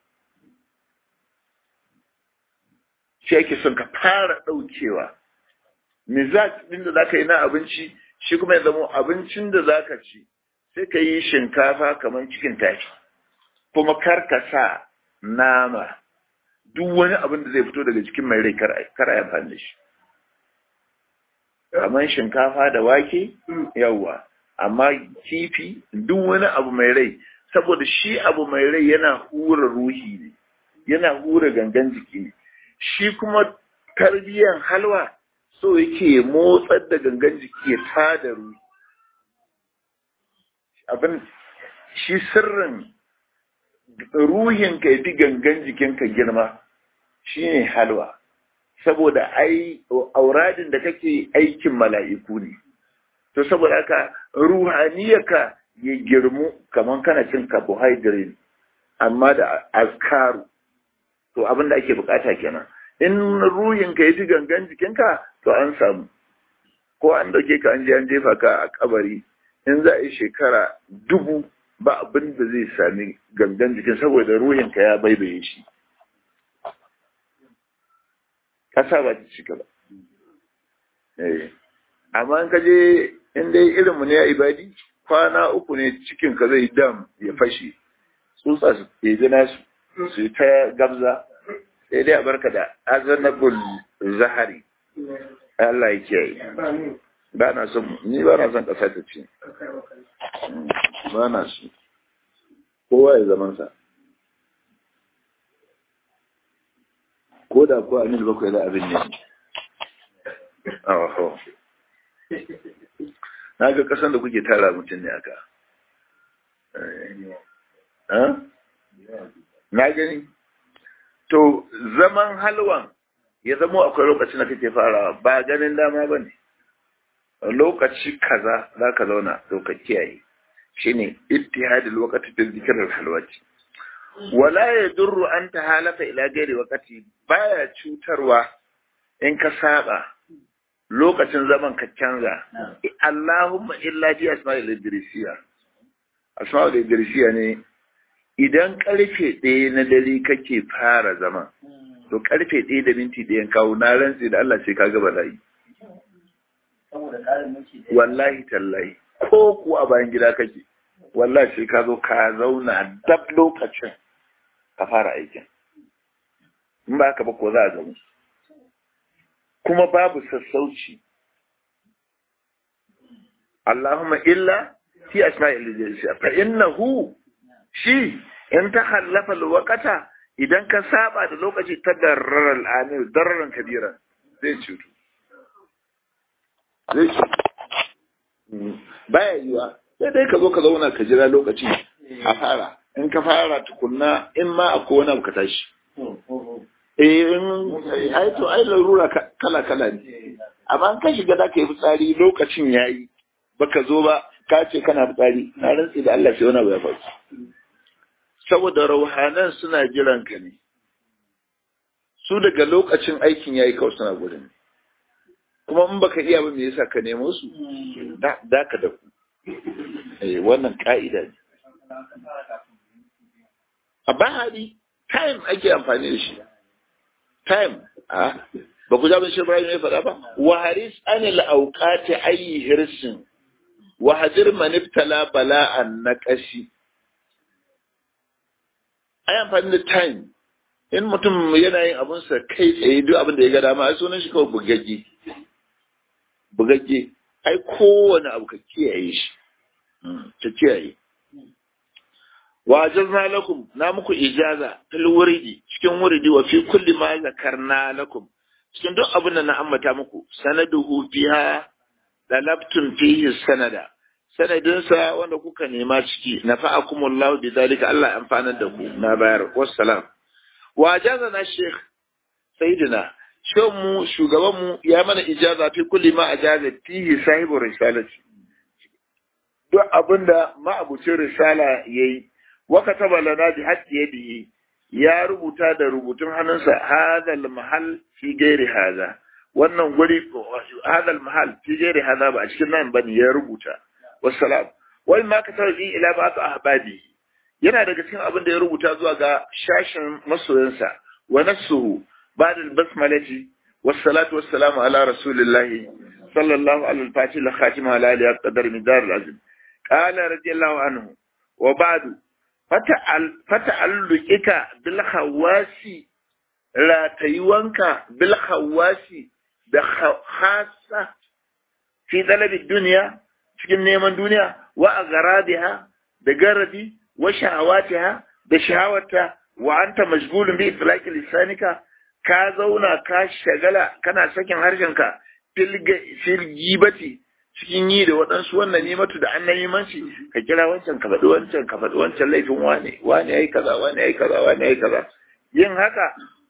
Speaker 1: shi ake son ka fara ɗaukewa mizaj ɗin da za ka yi na abinci shi kuma ya zama abincin da za ka ci sai ka yi shinkafa kamar cikin tashi kuma kar ka sa nama duk wani abin da zai fito daga cikin mai rai kar a amfani da shi kamar shinkafa da wake yawwa amma kifi duk wani abu mai rai saboda shi abu mai rai yana hura ruhi ne yana hura gangan jiki ne shi kuma tarbiyyar halwa so yake motsar da gangan jiki ya tada ruhi abin shi sirrin ruhinka ya fi gangan jikinka girma shine halwa saboda ai auradin da kake aikin mala'iku ne to saboda haka ruhaniyarka ya girmu kamar kana cin carbohydrate amma da azkaru to abin da ake bukata kenan in ruhinka ya fi gangan jikinka to an samu ko an dauke ka an je an jefa ka a kabari in za a yi shekara dubu ba abin da zai sami gangan jikin saboda ruhinka ya baibaye shi kasa ba ta cika ba amma in ka je in dai irinmu ne ya ibadi kwana uku ne cikin ka zai dam ya fashe tsutsa su ɗebi nasu su yi ta gabza sai dai a barka da azanabul zahari Allah ya kiyaye ba na son ni ba na son ƙasa ta ce ba na so kowa ya zaman sa ko da ko anil bakwai da abin ne aho na ga kasan da kuke tara mutum ne aka na gani to zaman halwan ya zama akwai lokacin da kake farawa ba ganin dama ba ne lokaci kaza za ka zauna to ka kiyaye shine ittihadul waqti fi dhikr al-halwati wala yadurru an tahalata ila ghairi waqti baya cutarwa in ka saba lokacin zaman ka canza Allahumma illa bi asma'il idrisiya asma'ul idrisiya ne idan karfe ɗaya na dare kake fara zama to karfe ɗaya da minti ɗayan kawo na rantsi da Allah sai ka gaba layi
Speaker 3: saboda ƙarin mulki da
Speaker 1: wallahi tallahi ko ku a bayan gida kake wallahi sai ka zo ka zauna dab lokacin ka fara aikin in ba ka ba ko za a gamu kuma babu sassauci Allahumma illa fi asma'il jinsiya fa innahu shi in ta hallafa alwaqata idan ka saba da lokaci ta darrar al'amir darran kabira zai cutu zai cutu baya yiwa sai dai ka zo ka zauna ka jira lokaci a fara in ka fara tukunna in ma akwai wani abu ka tashi eh in ai to ai larura kala kala ne amma in ka shiga da ka yi fitsari lokacin yayi baka zo ba ka ce kana fitsari na rantsi da Allah sai wani abu ya faru saboda rauhanan suna jiran ka ne su daga lokacin aikin yayi kawai suna gudun kuma in baka iya ba me yasa ka nemo su da ka da ku eh wannan ka'ida ne a bahari time ake amfani da shi time a ba ku jabin shi Ibrahim ya faɗa ba wa haris anil auqati ayi hirsin wa hadir man ibtala bala'an naqashi ai amfani da time in mutum yana yin abun sa kai tsaye duk abin da ya ga dama ai sunan shi kawai bugagge bugagge ai kowane abu ka kiyaye shi ta kiyaye wa ajazna lakum na muku ijaza fil wuridi cikin wuridi wa fi kulli ma zakarna lakum cikin duk abin da na ambata muku sanaduhu fiha dalabtum fihi sanada sanadinsa wanda kuka nema ciki nafa'akumullahu bidhalika Allah amfanar da ku na bayar wassalam wa ajazana sheikh sayyidina shan mu shugaban mu ya mana ijaza fi kulli ma ajaza fihi sahibu risalati duk abinda ma'abucin risala yayi wa kataba lana bi haqqi yadihi ya rubuta da rubutun hannunsa hadal mahal fi gairi haza wannan guri hadal mahal fi gairi haza ba a cikin nan bane ya rubuta wassalam wal ma kataba bi ila ba'd ahbadi yana daga cikin abin da ya rubuta zuwa ga shashin masoyansa wa nasuhu ba'da al-basmalati wassalatu wassalamu ala rasulillahi sallallahu alaihi wa sallam al-khatim ala alihi qadar midar al-azim qala radiyallahu anhu wa ba'du fata'alluqika bil khawasi ratayuwanka bil khawasi da khassa fi talabi dunya cikin neman duniya wa agaradiha da garadi wa shahawatiha da shahawata wa anta mashgulun bi itlaqi lisanika ka zauna ka shagala kana sakin harshenka fil gibati cikin yi da waɗansu wannan nimatu da annan manci ka kira wancan ka faɗi wancan ka faɗi wancan laifin wane wane yayi kaza wane yayi kaza wane yayi kaza yin haka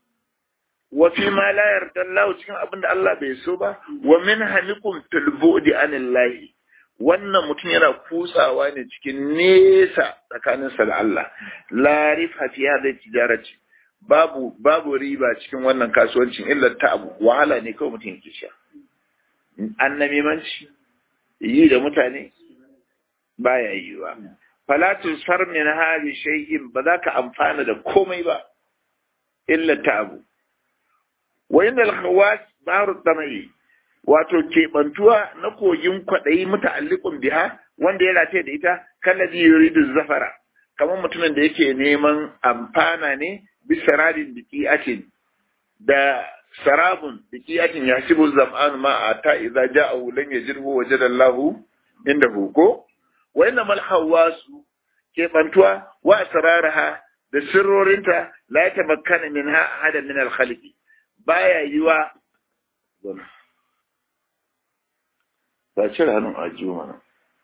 Speaker 1: wa fi ma la yarda Allah cikin abin da Allah bai so ba wa min hanikum fil bu'di anillahi wannan mutum yana kutsawa ne cikin nesa tsakaninsa da Allah la rifa fi hadhihi tijarati babu babu riba cikin wannan kasuwancin illa ta abu wahala ne kawai mutum yake sha annamimanci yi da mutane baya yiwa falatu sar min hali shay'in ba za ka amfana da komai ba illa ta abu wa inda al-khawas baru tamai wato keɓantuwa na kogin kwaɗayi muta'alliqun biha wanda ya rataye da ita kallazi yuridu zafara kamar mutumin da yake neman amfana ne bisaradin biqi'atin da sarabun biqi'atin yasibu zam'an ma ata idza ja'ahu lam yajidhu wajada Allahu indahu ko wa inna mal hawasu keɓantuwa wa asraraha da sirrorinta la tamakkana minha ahada min al-khaliqi baya yiwa ba cire hannun ajiyu mana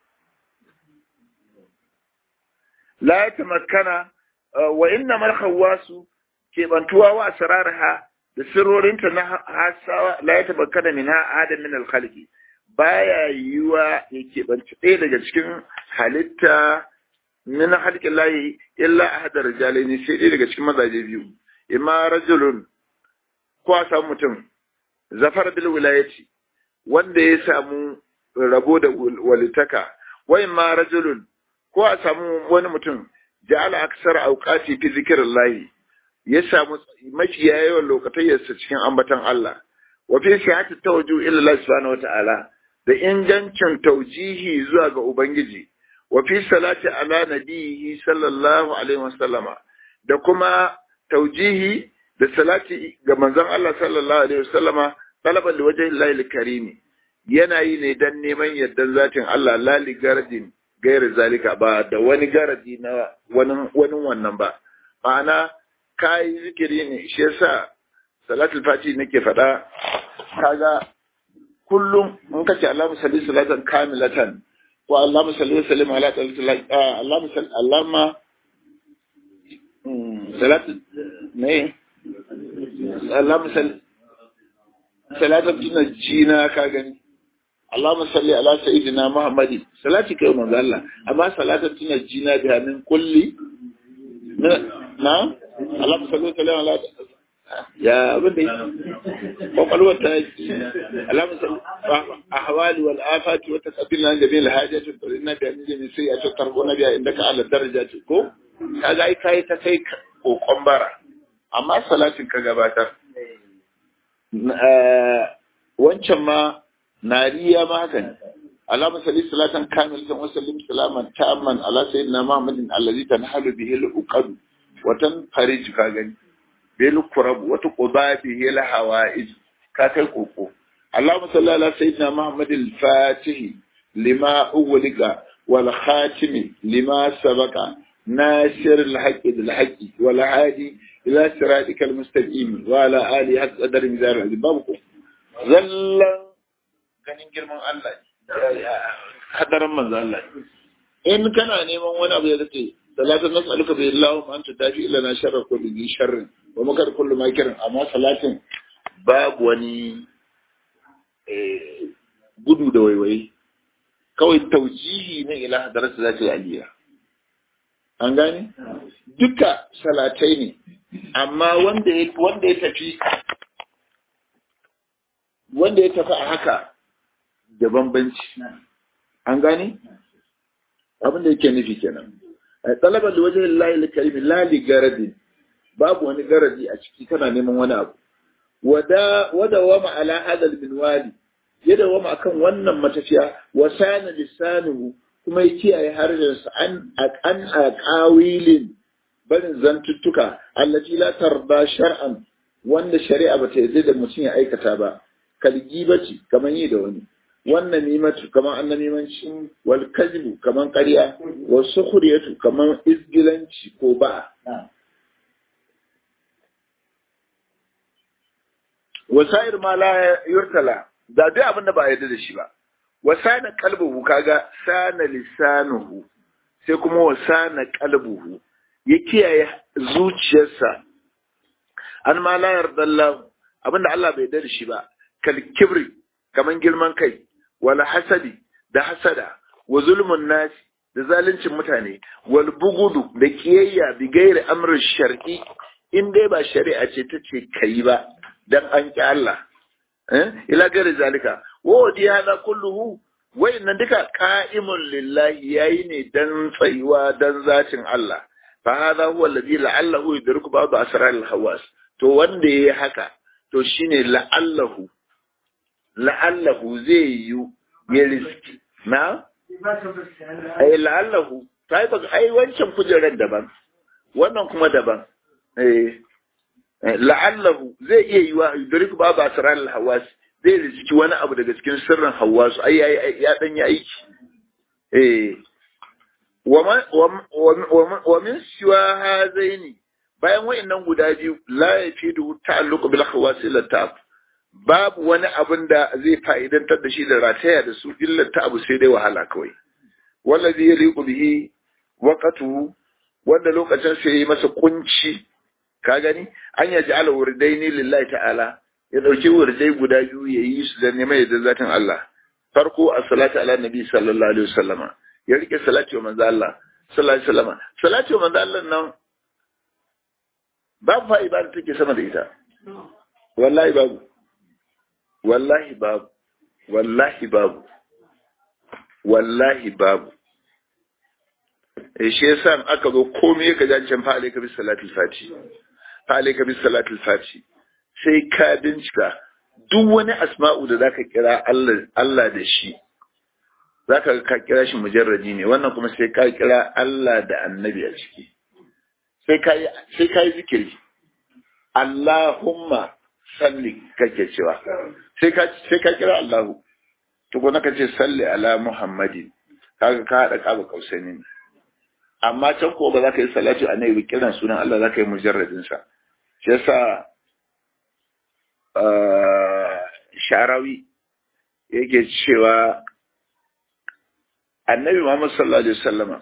Speaker 1: la ya tamakkana wa inna mal khawwasu kebantuwa wa asrarha da sirrorinta na hasawa la ya tamakkana min adam min al khalqi baya yiwa ya kebanci ɗaya daga cikin halitta min halqin lahi illa ahadar rijalaini sai ɗaya daga cikin mazaje biyu imma rajulun ko a samu mutum zafar bil wilayati wanda ya samu rabo da walitaka wai ma rajulun ko a samu wani mutum ja'ala aksar auqati fi zikrillah ya samu mafi yawan lokatayyarsa cikin ambatan Allah wa fi sihhati tawajjuh ila Allah subhanahu wata'ala da ingancin taujihi zuwa ga ubangiji wa fi salati ala nabihi sallallahu alaihi wasallama da kuma taujihi da salati ga manzon Allah sallallahu alaihi wasallama talaban da wajen lail karimi yana yi ne dan neman yardan zatin Allah lali garadin gairi zalika ba da wani garadi na wani wani wannan ba ma'ana kai zikiri ne shi yasa salatul fati nake faɗa kaga kullum in kace Allahumma salli salatan kamilatan ko Allahumma salli wa sallim ala Allahumma salli Allahumma salatu ne Allahumma salli salatan tunajjina ka gani Allahumma salli ala sayyidina Muhammadi salati kai manzo Allah amma salatan tunajjina biha min kulli na Allahumma salli wa sallim ala ya abin da kwakwalwar ta yi alamun ahwali wal afati wata kabila da bil hajatu to inna da min jami sai ya ce tarbo na biya inda ka ala daraja ce ko kaga ai kai ta kai kokon bara amma salatin ka gabatar wancan ma nariya ma haka ne اللهم صل صلاة كاملة وسلم سلاما تاما على سيدنا محمد الذي تنحل به العقد وتنفرج كاغني bil kurab wata quba bihi al hawaij ka kai koko Allahumma salli ala sayyidina Muhammad al fatih lima uwliga wal khatim lima sabaqa nasir al haqq bil haqq wal hadi ila siratika al mustaqim wa ala ali haqq qadar mizar al babu zallan ganin girman Allah hadaran manzo Allah in kana neman wani abu ya kace salatin nas'aluka bi Allahumma anta dafi lana sharra kulli dhi sharrin wa makar kullu makirin amma salatin babu wani gudu da waiwaye kawai taujihi na ila hadarsa za ta yi aliyya an gane duka salatai ne amma wanda ya wanda ya tafi wanda ya tafi a haka da bambanci an gane abin da yake nufi kenan talabar da wajen layi karimi lali garadin babu wani garadi a ciki kana neman wani abu wada wada wama ala hadal minwali ya dawama akan wannan matafiya wa sana lisanuhu kuma ya kiyaye harshensa an an aqawilin barin zantuttuka allati la tarda shar'an wanda shari'a bata yarda da mutum ya aikata ba kalgibati kaman yi da wani wannan nimatu kaman annamimanci wal kadhibu kaman ƙarya wa sukhriyatu kaman izgilanci ko ba wasair ma la yurtala da duk abin da ba yarda da shi ba wasana qalbuhu kaga sana lisanuhu sai kuma wasana qalbuhu ya kiyaye zuciyarsa an ma la yarda Allah abinda Allah bai yarda da shi ba kal kibri kaman girman kai wal hasadi da hasada wa zulmun nas da zaluncin mutane wal bugudu da kiyayya bi gairi amrin shar'i in dai ba shari'a ce ta ce kai ba dan an ki Allah eh ila gari zalika wa wadi hada kulluhu wayannan duka qa'imun lillahi yayi ne dan tsayuwa dan zatin Allah fa hada huwa alladhi la'allahu yudriku ba'd asrar al-hawas to wanda yayi haka to shine la'allahu la'allahu zai yi ya riski na ai la'allahu sai ba ai wancan kujerar daban wannan kuma daban eh la'allahu zai iya yi wa yudriku ba'd asrar al-hawas zai riski wani abu daga cikin sirrin hawasu ai ya dan yi aiki eh wa min siwa hazaini bayan wa'annan guda biyu la yafidu ta'alluq bil khawas illa ta'ab babu wani abin da zai fa'idantar da shi da rataya da su illa ta'ab sai dai wahala kawai wallazi yaliqu bihi waqatu wanda lokacin sai yi masa kunci ka gani an yaji ala wurdaini lillahi ta'ala ya dauki wurdai guda biyu ya yi su da neman yadda zatin Allah farko as-salatu ala nabi sallallahu alaihi wasallama ya rike salati wa manzo Allah sallallahu alaihi wasallama salati wa manzo Allah nan babu fa ibada take sama da ita wallahi babu wallahi babu wallahi babu wallahi babu eh shi yasa aka zo komai ka ji can fa alayka bis salatil fati fa alayka bis salatil fati sai ka bincika duk wani asma'u da zaka kira Allah Allah da shi zaka ka kira shi mujarradi ne wannan kuma sai ka kira Allah da annabi a ciki sai ka sai ka yi zikiri Allahumma salli kake cewa sai ka sai ka kira Allahu to ko naka ce salli ala Muhammadin kaga ka hada kaba kausaini ne amma can ko ba za ka yi salatu annabi kiran sunan Allah za ka yi mujarradin sa shi yasa sharawi yake cewa annabi Muhammad sallallahu alaihi wasallama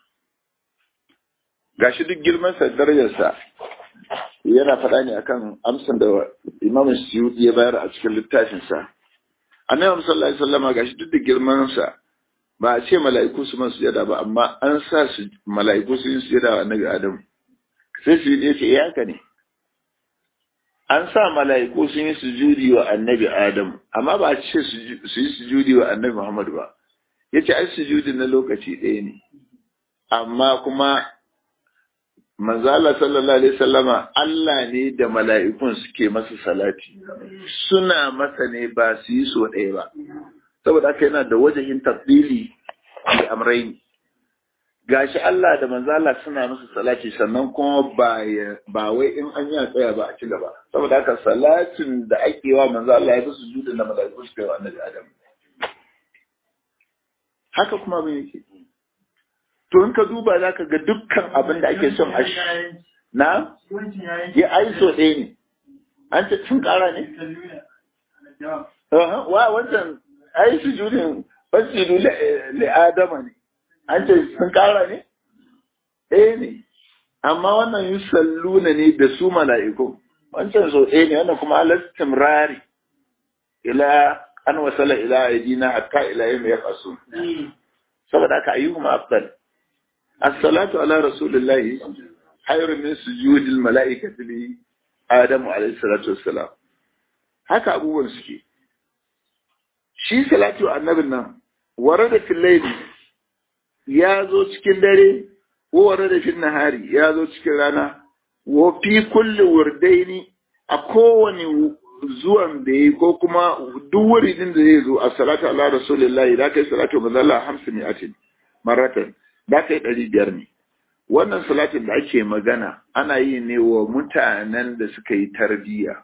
Speaker 1: gashi duk girman sa darajar sa yana faɗa ne akan amsan da Imam Suyuti ya bayar a cikin littafin sa annabi Muhammad sallallahu alaihi wasallama gashi duk da girman sa ba a ce mala'iku su man sujada ba amma an sa su mala'iku su yi sujada wa annabi Adam sai su yi ce ya haka ne an sa mala'iku sun yi sujudi wa annabi Adam, amma ba a ce su yi sujudi wa annabi Muhammad ba, ya ce ai sujudi na lokaci ɗaya ne, amma kuma manzala sallallahu Alaihi sallama Allah ne da mala'ikun suke masa salati, suna masa ne ba su yi so ɗaya ba, saboda aka yana da wajahin tafdili da amraini. gashi Allah da manzala suna masa salati sannan kuma ba ba wai in an yi tsaya ba a ci gaba saboda haka salatin da ake wa manzala ya fi sujuda da malaiku su kai wa annabi Adam haka kuma bai yake to in ka duba za ka ga dukkan abin da ake son a na ya ai so ɗaya ne an ce sun ƙara ne wa wancan ai sujudin fasidu li adama ne an ce sun kara ne? ɗaya ne, amma wannan yi salluna ne da su mala'iku, wancan so ɗaya ne, wannan kuma alastim rari, ila an wasala ila aidina hatta ila yin ya faso. Saboda aka ayi kuma afdal. As-salatu ala Rasulillahi, hayrun min sujudil mala'ikati li Adamu alaihi salatu wassalam. Haka abubuwan suke. Shi salatu annabin nan, ware da filaili ya zo cikin dare ware da fin nahari ya zo cikin rana wa fi kulli wurdaini a kowane zuwan da yi ko kuma duk wuridin da zai zo a salatu ala rasulillahi da kai salatu manzo Allah hamsin atin maratan da kai ɗari biyar ne wannan salatin da ake magana ana yi ne wa mutanen da suka yi tarbiyya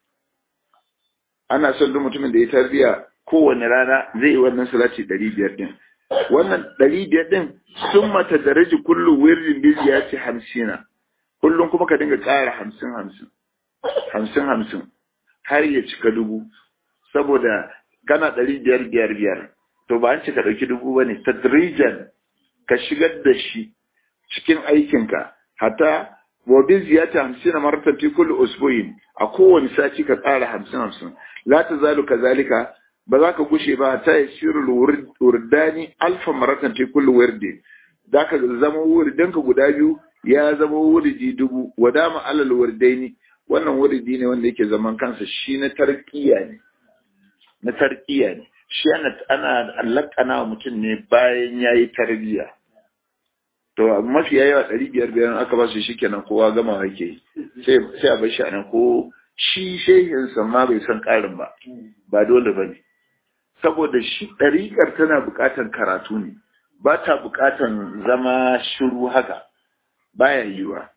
Speaker 1: ana son duk mutumin da ya tarbiyya kowane rana zai yi wannan salati ɗari biyar din wannan ɗari biyar ɗin sun mata daraji kullum wirin biyu ya ce hamsina kullum kuma ka dinga ƙara hamsin hamsin hamsin hamsin har ya cika dubu saboda kana ɗari biyar biyar biyar to ba an ce ka ɗauki dubu ba ne tadrijan ka shigar da shi cikin aikinka hata wa bi ziyata hamsin na maratan fi kulli usbu'in a kowane sati ka ƙara hamsin hamsin la ta zalu kazalika ba za ka gushe ba ta yi shirin wurdani alfa maratan ta kullu wirdi za ka zama wurdan ka guda biyu ya zama wurdi dubu wadama alal wurdaini wannan wurdi ne wanda yake zaman kansa shi na tarkiya ne na tarkiya ne shi ana ana lakana wa mutum ne bayan yayi tarbiya to mafi yawa ɗari biyar biyar aka ba su shikenan kowa gama yake sai sai a bar shi anan ko shi shehinsa ma bai san ƙarin ba ba dole ba ne saboda shi ɗariƙar tana buƙatar karatu ne ba ta buƙatar zama shiru haka baya yiwa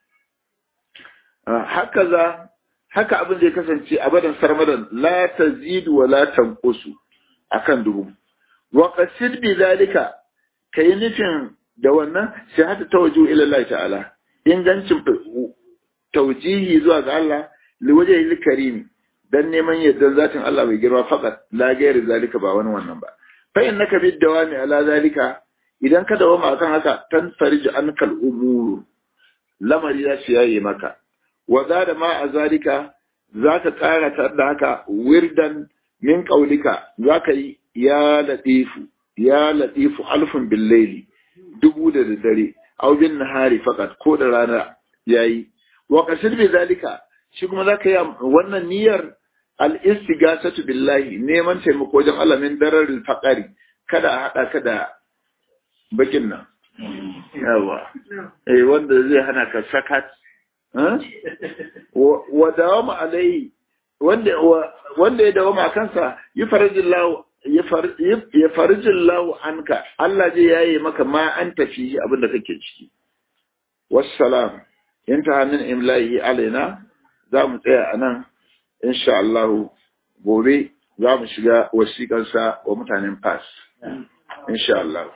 Speaker 1: haka za haka abin zai kasance a badan sarmadan la tazidu wa la tanqusu akan dubu wa qasid bi zalika kai nufin da wannan sai hata tawaju ila Allah ta'ala ingancin taujihi zuwa ga Allah liwajhil karim dan neman yaddan zatin Allah bai girma fakat la gairi zalika ba wani wannan ba fa innaka bid dawami ala zalika idan ka dawama akan haka tan farij ankal umur lamari ya ci yayi maka wa zada ma a zalika zaka kara ta da haka wirdan min qaulika zaka yi ya latifu ya latifu alfun bil layli dubu da dare aw bin nahari fakat ko da rana yayi wa qasid bi zalika shi kuma za ka yi wannan niyyar al'istigasatu billahi neman taimako wajen Allah min dararin faƙari kada a haɗa ka da bakin nan. Yawa, eh wanda zai hana ka sakat. Wa dawama alai wanda wanda ya dawo ma kansa yi farajillahu ya farijillahu anka Allah zai yaye maka ma an tafi abin da kake ciki wassalam inta min imla'i alaina za mu tsaya a nan insha Allah gobe za mu shiga wasiƙansa wa mutanen fas insha Allah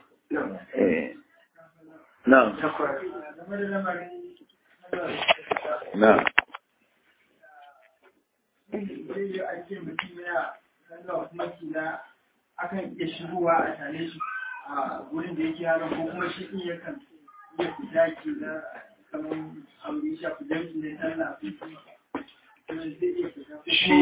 Speaker 1: na na
Speaker 2: akan iya shigowa a tare shi a wurin da yake yaron ko kuma shi in yakan iya fita ke na kamar abu ya shafi jami'i na sallah
Speaker 1: shi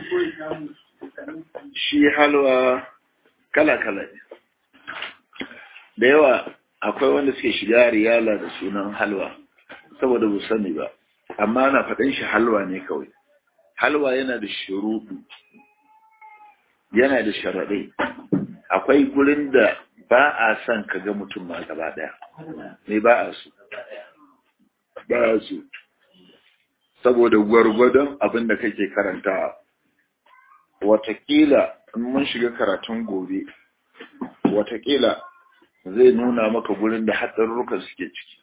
Speaker 1: shi halwa kala-kala ne da yawa akwai wanda suke shiga riyala da sunan halwa saboda bu sani ba amma na faɗin shi halwa ne kawai halwa yana da shuruɗu yana da sharaɗai akwai gurin da ba a son ka ga mutum ma gaba ɗaya ne ba a su ba a su saboda gwargwadon abin da kake karanta watakila in mun shiga karatun gobe watakila zai nuna maka gurin da hatsarurrukan suke ciki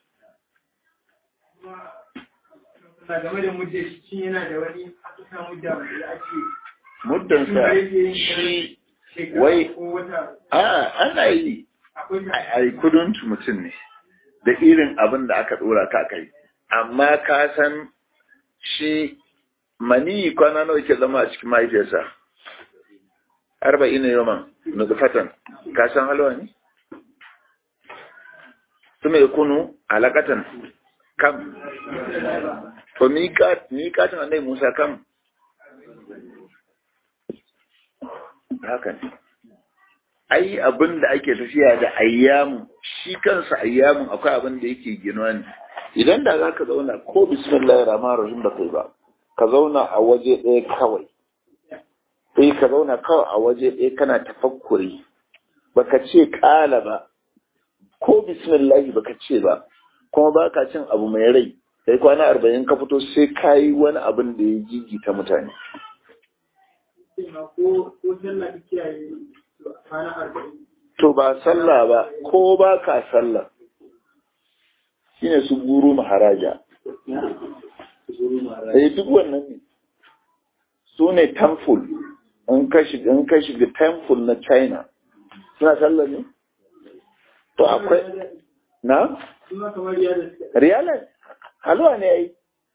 Speaker 2: game da mudda shi yana da wani aka mudda wanda ake
Speaker 1: muddansa shi wai a ana yi a yi kuduntu mutum ne da irin abin da aka dora ka kai amma ka san shi mani kwana nawa ke zama a cikin mahaifiyarsa arba'in ne yawan nutfatan ka san halwa ne su mai kunu alakatan kam to miƙatin annai musa kam haka ne ai abin da ake tafiya da ayyamu shi kansa ayyamun akwai abin da yake ginuwa ne idan da za ka zauna ko bismillahir rahmanir rahim da kai ba ka zauna a waje ɗaya kawai sai ka zauna kawai a waje ɗaya kana tafakkuri baka ce ƙala ba ko bismillahi baka ce ba kuma baka cin abu mai rai sai kwana arba'in ka fito sai ka yi wani abin da ya gigita mutane to ba sallah ba ko ba ka sallah shine su guru maharaja eh duk wannan ne su ne temple in ka shiga in ka shiga temple na China suna sallah ne to akwai na riyala halwa ne ai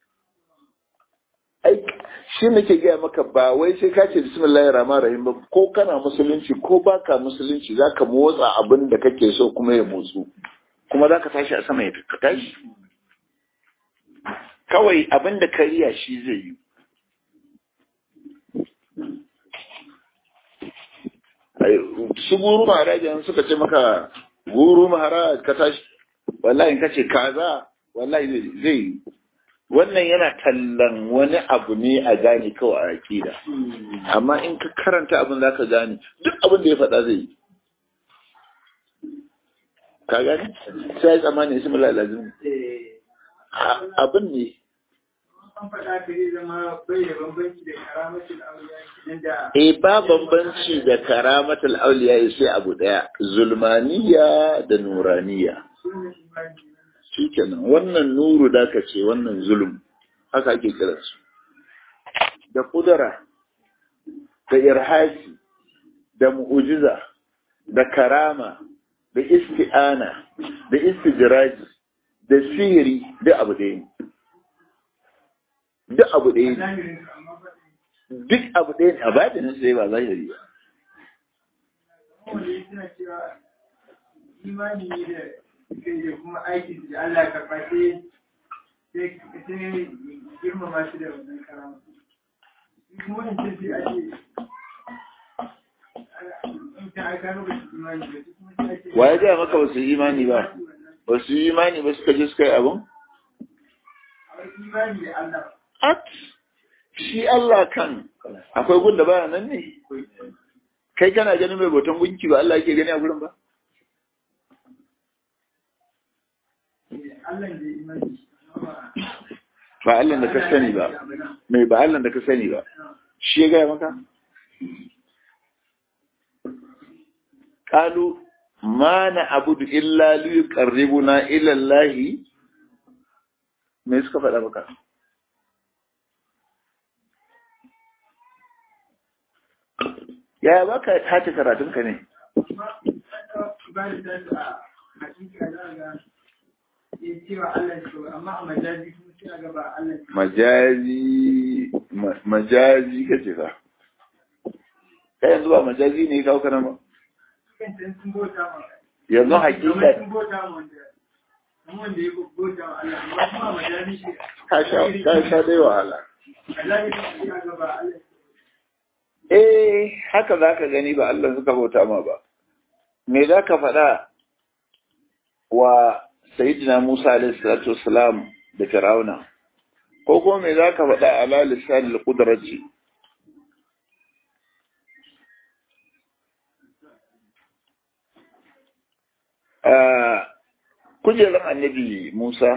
Speaker 1: ai shi nake gaya maka ba wai sai ka ce bismillahir rahmanir rahim ba ko kana musulunci ko baka musulunci zaka motsa abin da kake so kuma ya motsu kuma zaka tashi a sama ya ka tashi kawai abin da kariya shi zai yi su guru maharajan suka ce maka guru maharaj ka tashi wallahi ka ce kaza wallahi zai yi wannan yana tallan wani abu ne a gane kawai a akida amma in ka karanta abin za ka gane duk abin da ya faɗa zai yi ka gane sai ya tsammani ismi lalazin abin ne
Speaker 2: an faɗa ka zai zama bai da bambanci da karamatul auliya da
Speaker 1: eh ba bambanci da karamatul auliya sai abu daya zulmaniya da nuraniya shikenan wannan nuru da ka ce wannan zulum haka ake kiran su da kudura da irhasi da mu'ujiza da karama da isti'ana da istijraji da sihiri da abu ɗaya ne duk abu ɗaya ne duk abu ɗaya ne a batinin sai ba zahiri ba
Speaker 2: imani ne da da kuma aiki da Allah karɓa sai sai girmama shi da wannan karama kuma wannan sai ake
Speaker 1: wa ya gaya maka ba su yi imani ba ba su yi imani ba suka je suka yi abin at shi Allah kan akwai gun da baya nan ne kai kana ganin mai bautan gunki ba Allah yake gani a gurin ba ba Allah da ka sani ba mai ba Allah da ka sani ba shi ya gaya maka qalu ma na abudu illa li yuqarribuna ila Allah me suka faɗa maka ya baka tace karatun ka ne majazi majazi kace fa kai yanzu ba majazi ne kawo kana ba yanzu hakika ka sha dai wahala eh haka za ka gani ba Allah suka bauta ma ba me za ka faɗa wa Sayyidina Musa alaihi salatu wassalam da Fir'auna ko kuma me za ka faɗa ala lisan al-qudrati kujerar annabi Musa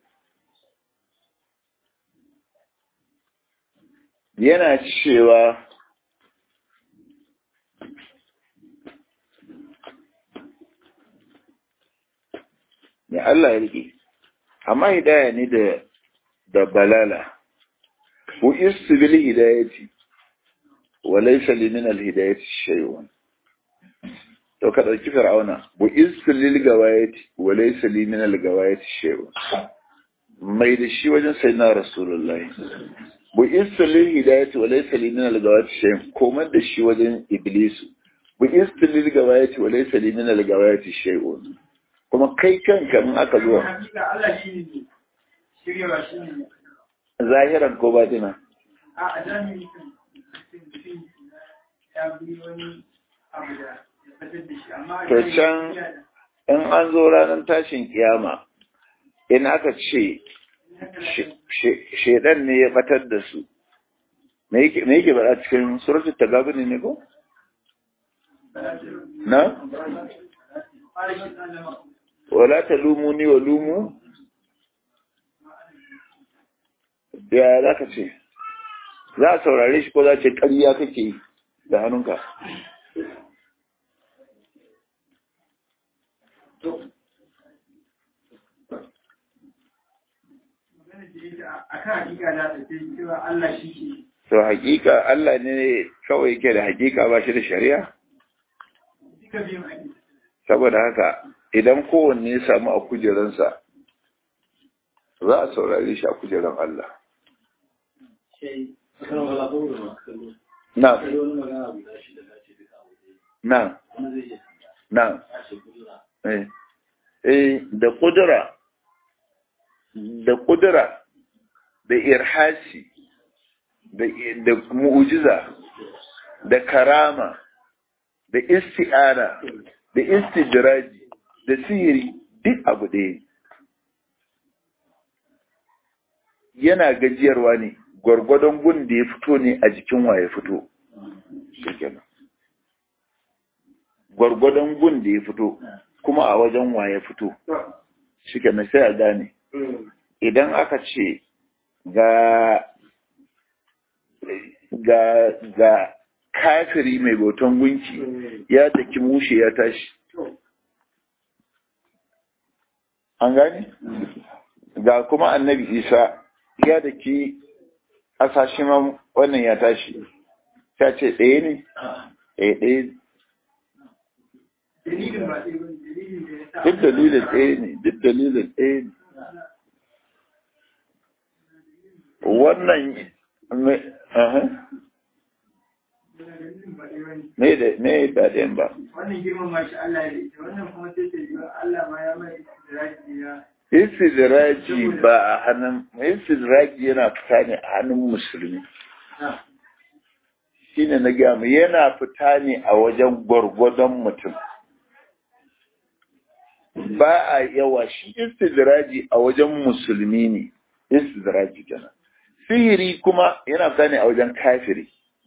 Speaker 1: yana cewa ya Allah ya rike amma hidaya ne da da balala bu istibil hidayati wa laysa li min al hidayati shay'un to ka dauki fir'auna bu istibil gawayati wa laysa li min al gawayati shay'un mai da shi wajen sayyidina rasulullahi bu istibil hidayati wa laysa li min al gawayati shay'un komar da shi wajen iblisu bu istibil gawayati wa laysa li min al gawayati shay'un kuma kai kanka in aka zo zahiran ko batina
Speaker 2: a zahiri ya bi wani abu da ya fitar da shi amma
Speaker 1: to can in an zo ranar tashin kiyama in aka ce shedan ne ya batar da su me yake bada cikin suratul tagabuni ne ko na wala talumuni wa lumu ya za ka ce za a saurare shi ko za ce ƙarya kake da hannunka to hakika Allah ne kawai yake da hakika ba shi da shari'a saboda haka idan kowanne ya samu a kujeransa za a saurare shi a kujeran Allah na na na eh eh da kudura da kudura da irhasi da da mu'jiza da karama da isti'ana da istidraji da sihiri duk abu ɗaya yana gajiyarwa ne gwargwadon gun da ya fito ne a jikin wa ya fito gwargwadon gun da ya fito kuma a wajen wa ya fito shi kenan sai a gane idan aka ce ga ga ga kafiri mai bautan gunki ya taki mushe ya tashi an gane ga kuma annabi isa ya daki asashe ma wannan ya tashi ta ce ɗaya ne ɗaya ɗaya duk dalilin ɗaya ne duk dalilin ɗaya ne wannan me da me ba ɗayan ba
Speaker 2: wannan girman mashi Allah ya ita wannan kuma sai ta yi Allah ma ya mai istidraji ya
Speaker 1: istidraji ba a hannun istidraji yana fita ne a hannun musulmi shine na gaya mu yana fita ne a wajen gwargwadon mutum ba a yawa shi istidraji a wajen musulmi ne istidraji kenan sihiri kuma yana fita ne a wajen kafiri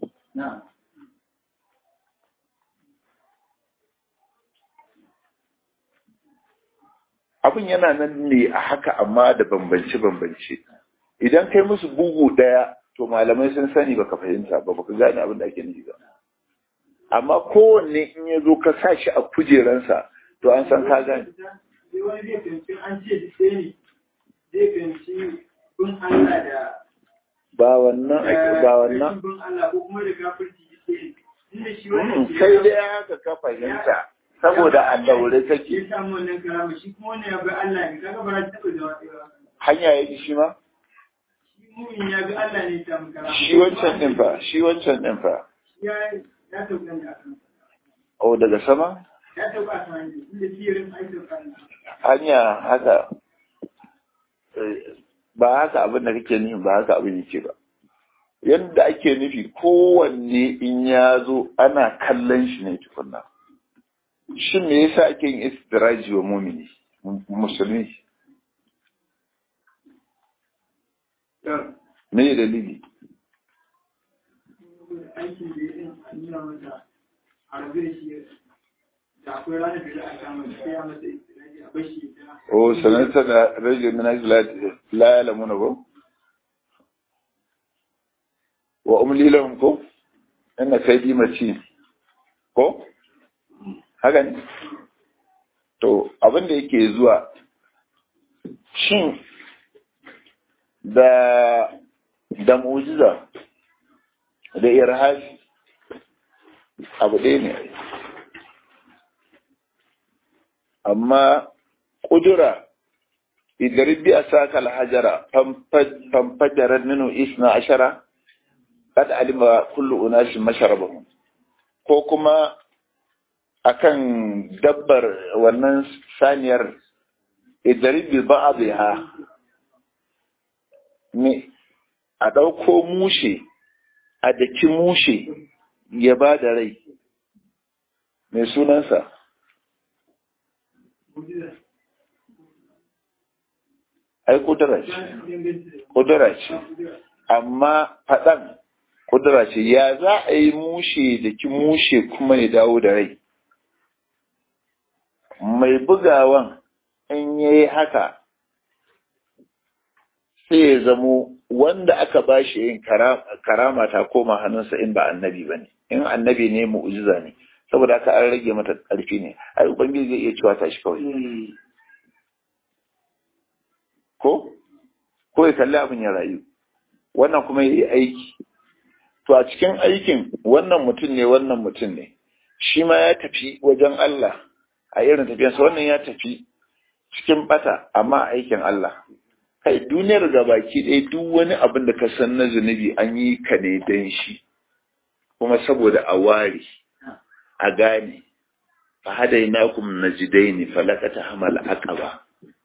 Speaker 1: abin yana nan ne a haka amma da bambance-bambance idan kai musu bugu ɗaya to malamai sun sani baka fahimta ba baka gane abin da ake nufi ba amma kowanne in ya zo ka sa shi a kujeransa to an san ka gane
Speaker 2: sai wani zai fahimci an ce duk ɗaya ne zai fahimci bin Allah da
Speaker 1: ba wannan ake ba wannan
Speaker 2: bin Allah ko kuma da kafirci duk ɗaya ne inda shi
Speaker 1: Mm,
Speaker 2: wannan
Speaker 1: kai dai haka ka fahimta saboda a daure
Speaker 2: ya
Speaker 1: kake
Speaker 2: samu wannan karama shi kuma wannan ya bi Allah ne kaga ba za ta taɓa zama ɗaya ba
Speaker 1: hanya ya ji shi ma
Speaker 2: shi mumin ya bi Allah ne ya samu karama
Speaker 1: shi wancan din fa shi wancan din fa
Speaker 2: ya ya sauka da akan
Speaker 1: o daga sama
Speaker 2: ya sauka a kan hanyar inda firin aikin kan
Speaker 1: hanya haka eh, ba haka abin da kake nufi ba haka abin yake ba yadda ake nufi kowanne in ya zo ana kallon shi ne tukunna shin me yasa ake yin istiraji wa mumini mu- musulmi me dalili
Speaker 2: aikin da ya yi a nuna mata a rabu da shi da akwai ranar da za a kama da sai a masa istiraji a bashi ta
Speaker 1: o sanata da rajin min ajli la- la ya'lamuna ko wa umli lahum ko inna kaydi matin ko haka ne to abin da yake zuwa shin da da mu'jiza da irhaji abu ɗaya ne ai. amma ƙudura idan bi a saka alhajara famfajarar minu isna ashara kad alima kullu unashin masharabahum ko kuma akan dabbar wannan saniyar idan bi ba'dha ne a ɗauko mushe a daki mushe ya ba da rai mai sunansa
Speaker 2: mujiza
Speaker 1: ai kudura ce
Speaker 2: dangance da
Speaker 1: kudura ce
Speaker 2: kudura
Speaker 1: amma faɗan kudura ce ya za a yi mushe da ki mushe kuma ya dawo da rai mai bugawan in ya yi haka sai ya zamo wanda aka ba shi yin kara- karama ta koma hannunsa in ba annabi ba ne in annabi ne mu'ujiza ne saboda haka an rage mata ƙarfi ne ai ubangiji zai iya cewa ta shi kawai ko ko ya kalli abin ya rayu wannan kuma ya yi aiki to a cikin aikin wannan mutum ne wannan mutum ne shi ma ya tafi wajen Allah a irin tafiyarsa wannan ya tafi cikin bata amma a aikin Allah kai duniyar gabaki ɗaya duk wani abin da ka san na zunubi an yi ka ne don shi kuma saboda a ware a gane fa hadainakum najdaini falakata hamal aqaba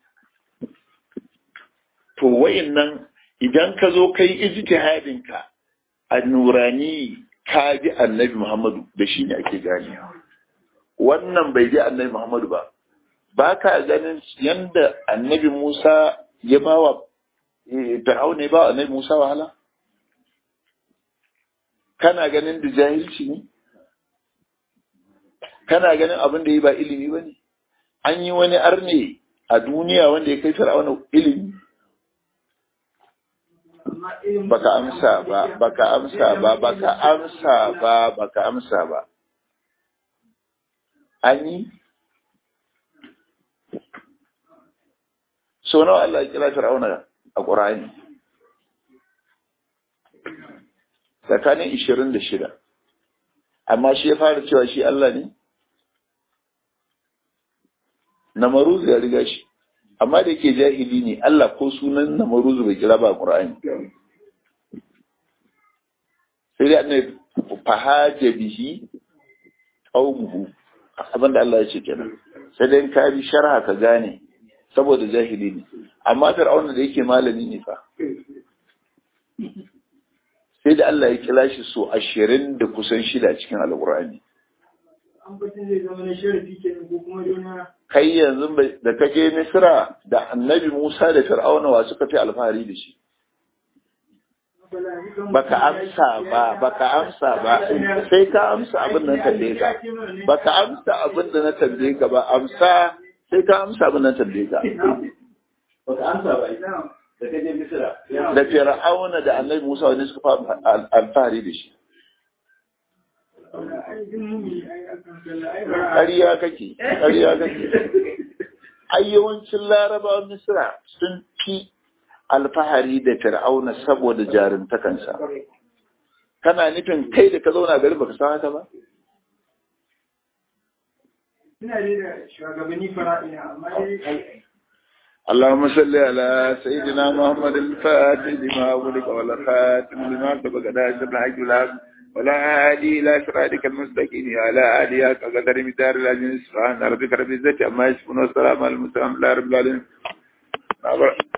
Speaker 1: to wayannan idan ka zo kai ijtihadin ka a nurani ka bi annabi Muhammadu da shi ne ake ganewa wannan bai bi annabi Muhammadu ba ba ka ganin yanda annabi Musa ya bawa Fir'auna ya bawa annabi Musa wahala kana ganin da jahilci ne kana ganin abin da yi ba ilimi ba ne an yi wani arne a duniya wanda ya kai Fir'auna ilimi
Speaker 2: amma irin
Speaker 1: baka amsa ba baka amsa ba baka amsa ba baka amsa ba an yi so nawa Allah ya kira Fir'auna a Qur'ani tsakanin 26 amma shi ya fara cewa shi Allah ne Namaruz ya riga shi amma da yake jahili ne Allah ko sunan Namaruz bai kira ba a Qur'ani sai dai annabi fahaja bihi qaumuhu abinda Allah ya ce kenan sai dai in ka bi sharha ka gane saboda jahili ne amma fir'auna da yake malami ne fa sai da Allah ya kira shi so ashirin da kusan shida cikin alkur'ani
Speaker 2: an batun zai zama na sharafi kenan ko kuma dona
Speaker 1: kai yanzu bai- da ka je misra da annabi musa da fir'auna wa suka fi alfahari da shi baka amsa ba baka amsa ba sai ka amsa abin da na tambaye ka baka amsa abin da na tambaye ka ba amsa sai ka amsa abin da na tambaye ka baka amsa ba
Speaker 3: da kaje misira
Speaker 1: da fir'auna da annabi musa wani suka fa alfahari da shi ƙarya kake ƙarya kake ai yawancin larabawan misira sun fi alfahari da fir'auna saboda jarumtakansa kana nufin kai da ka zauna gari baka san haka ba
Speaker 2: Ina dai da shugabanni fara'ina amma dai
Speaker 1: اللهم صل على سيدنا محمد الفاتح لما ولك والخاتم لما سبق ناصر الحق والحق ولا هادي الى صراطك المستقيم على آله قدر مدار العزيز سبحان ربك رب العزة عما يصفون والسلام على المرسلين الحمد لله رب العالمين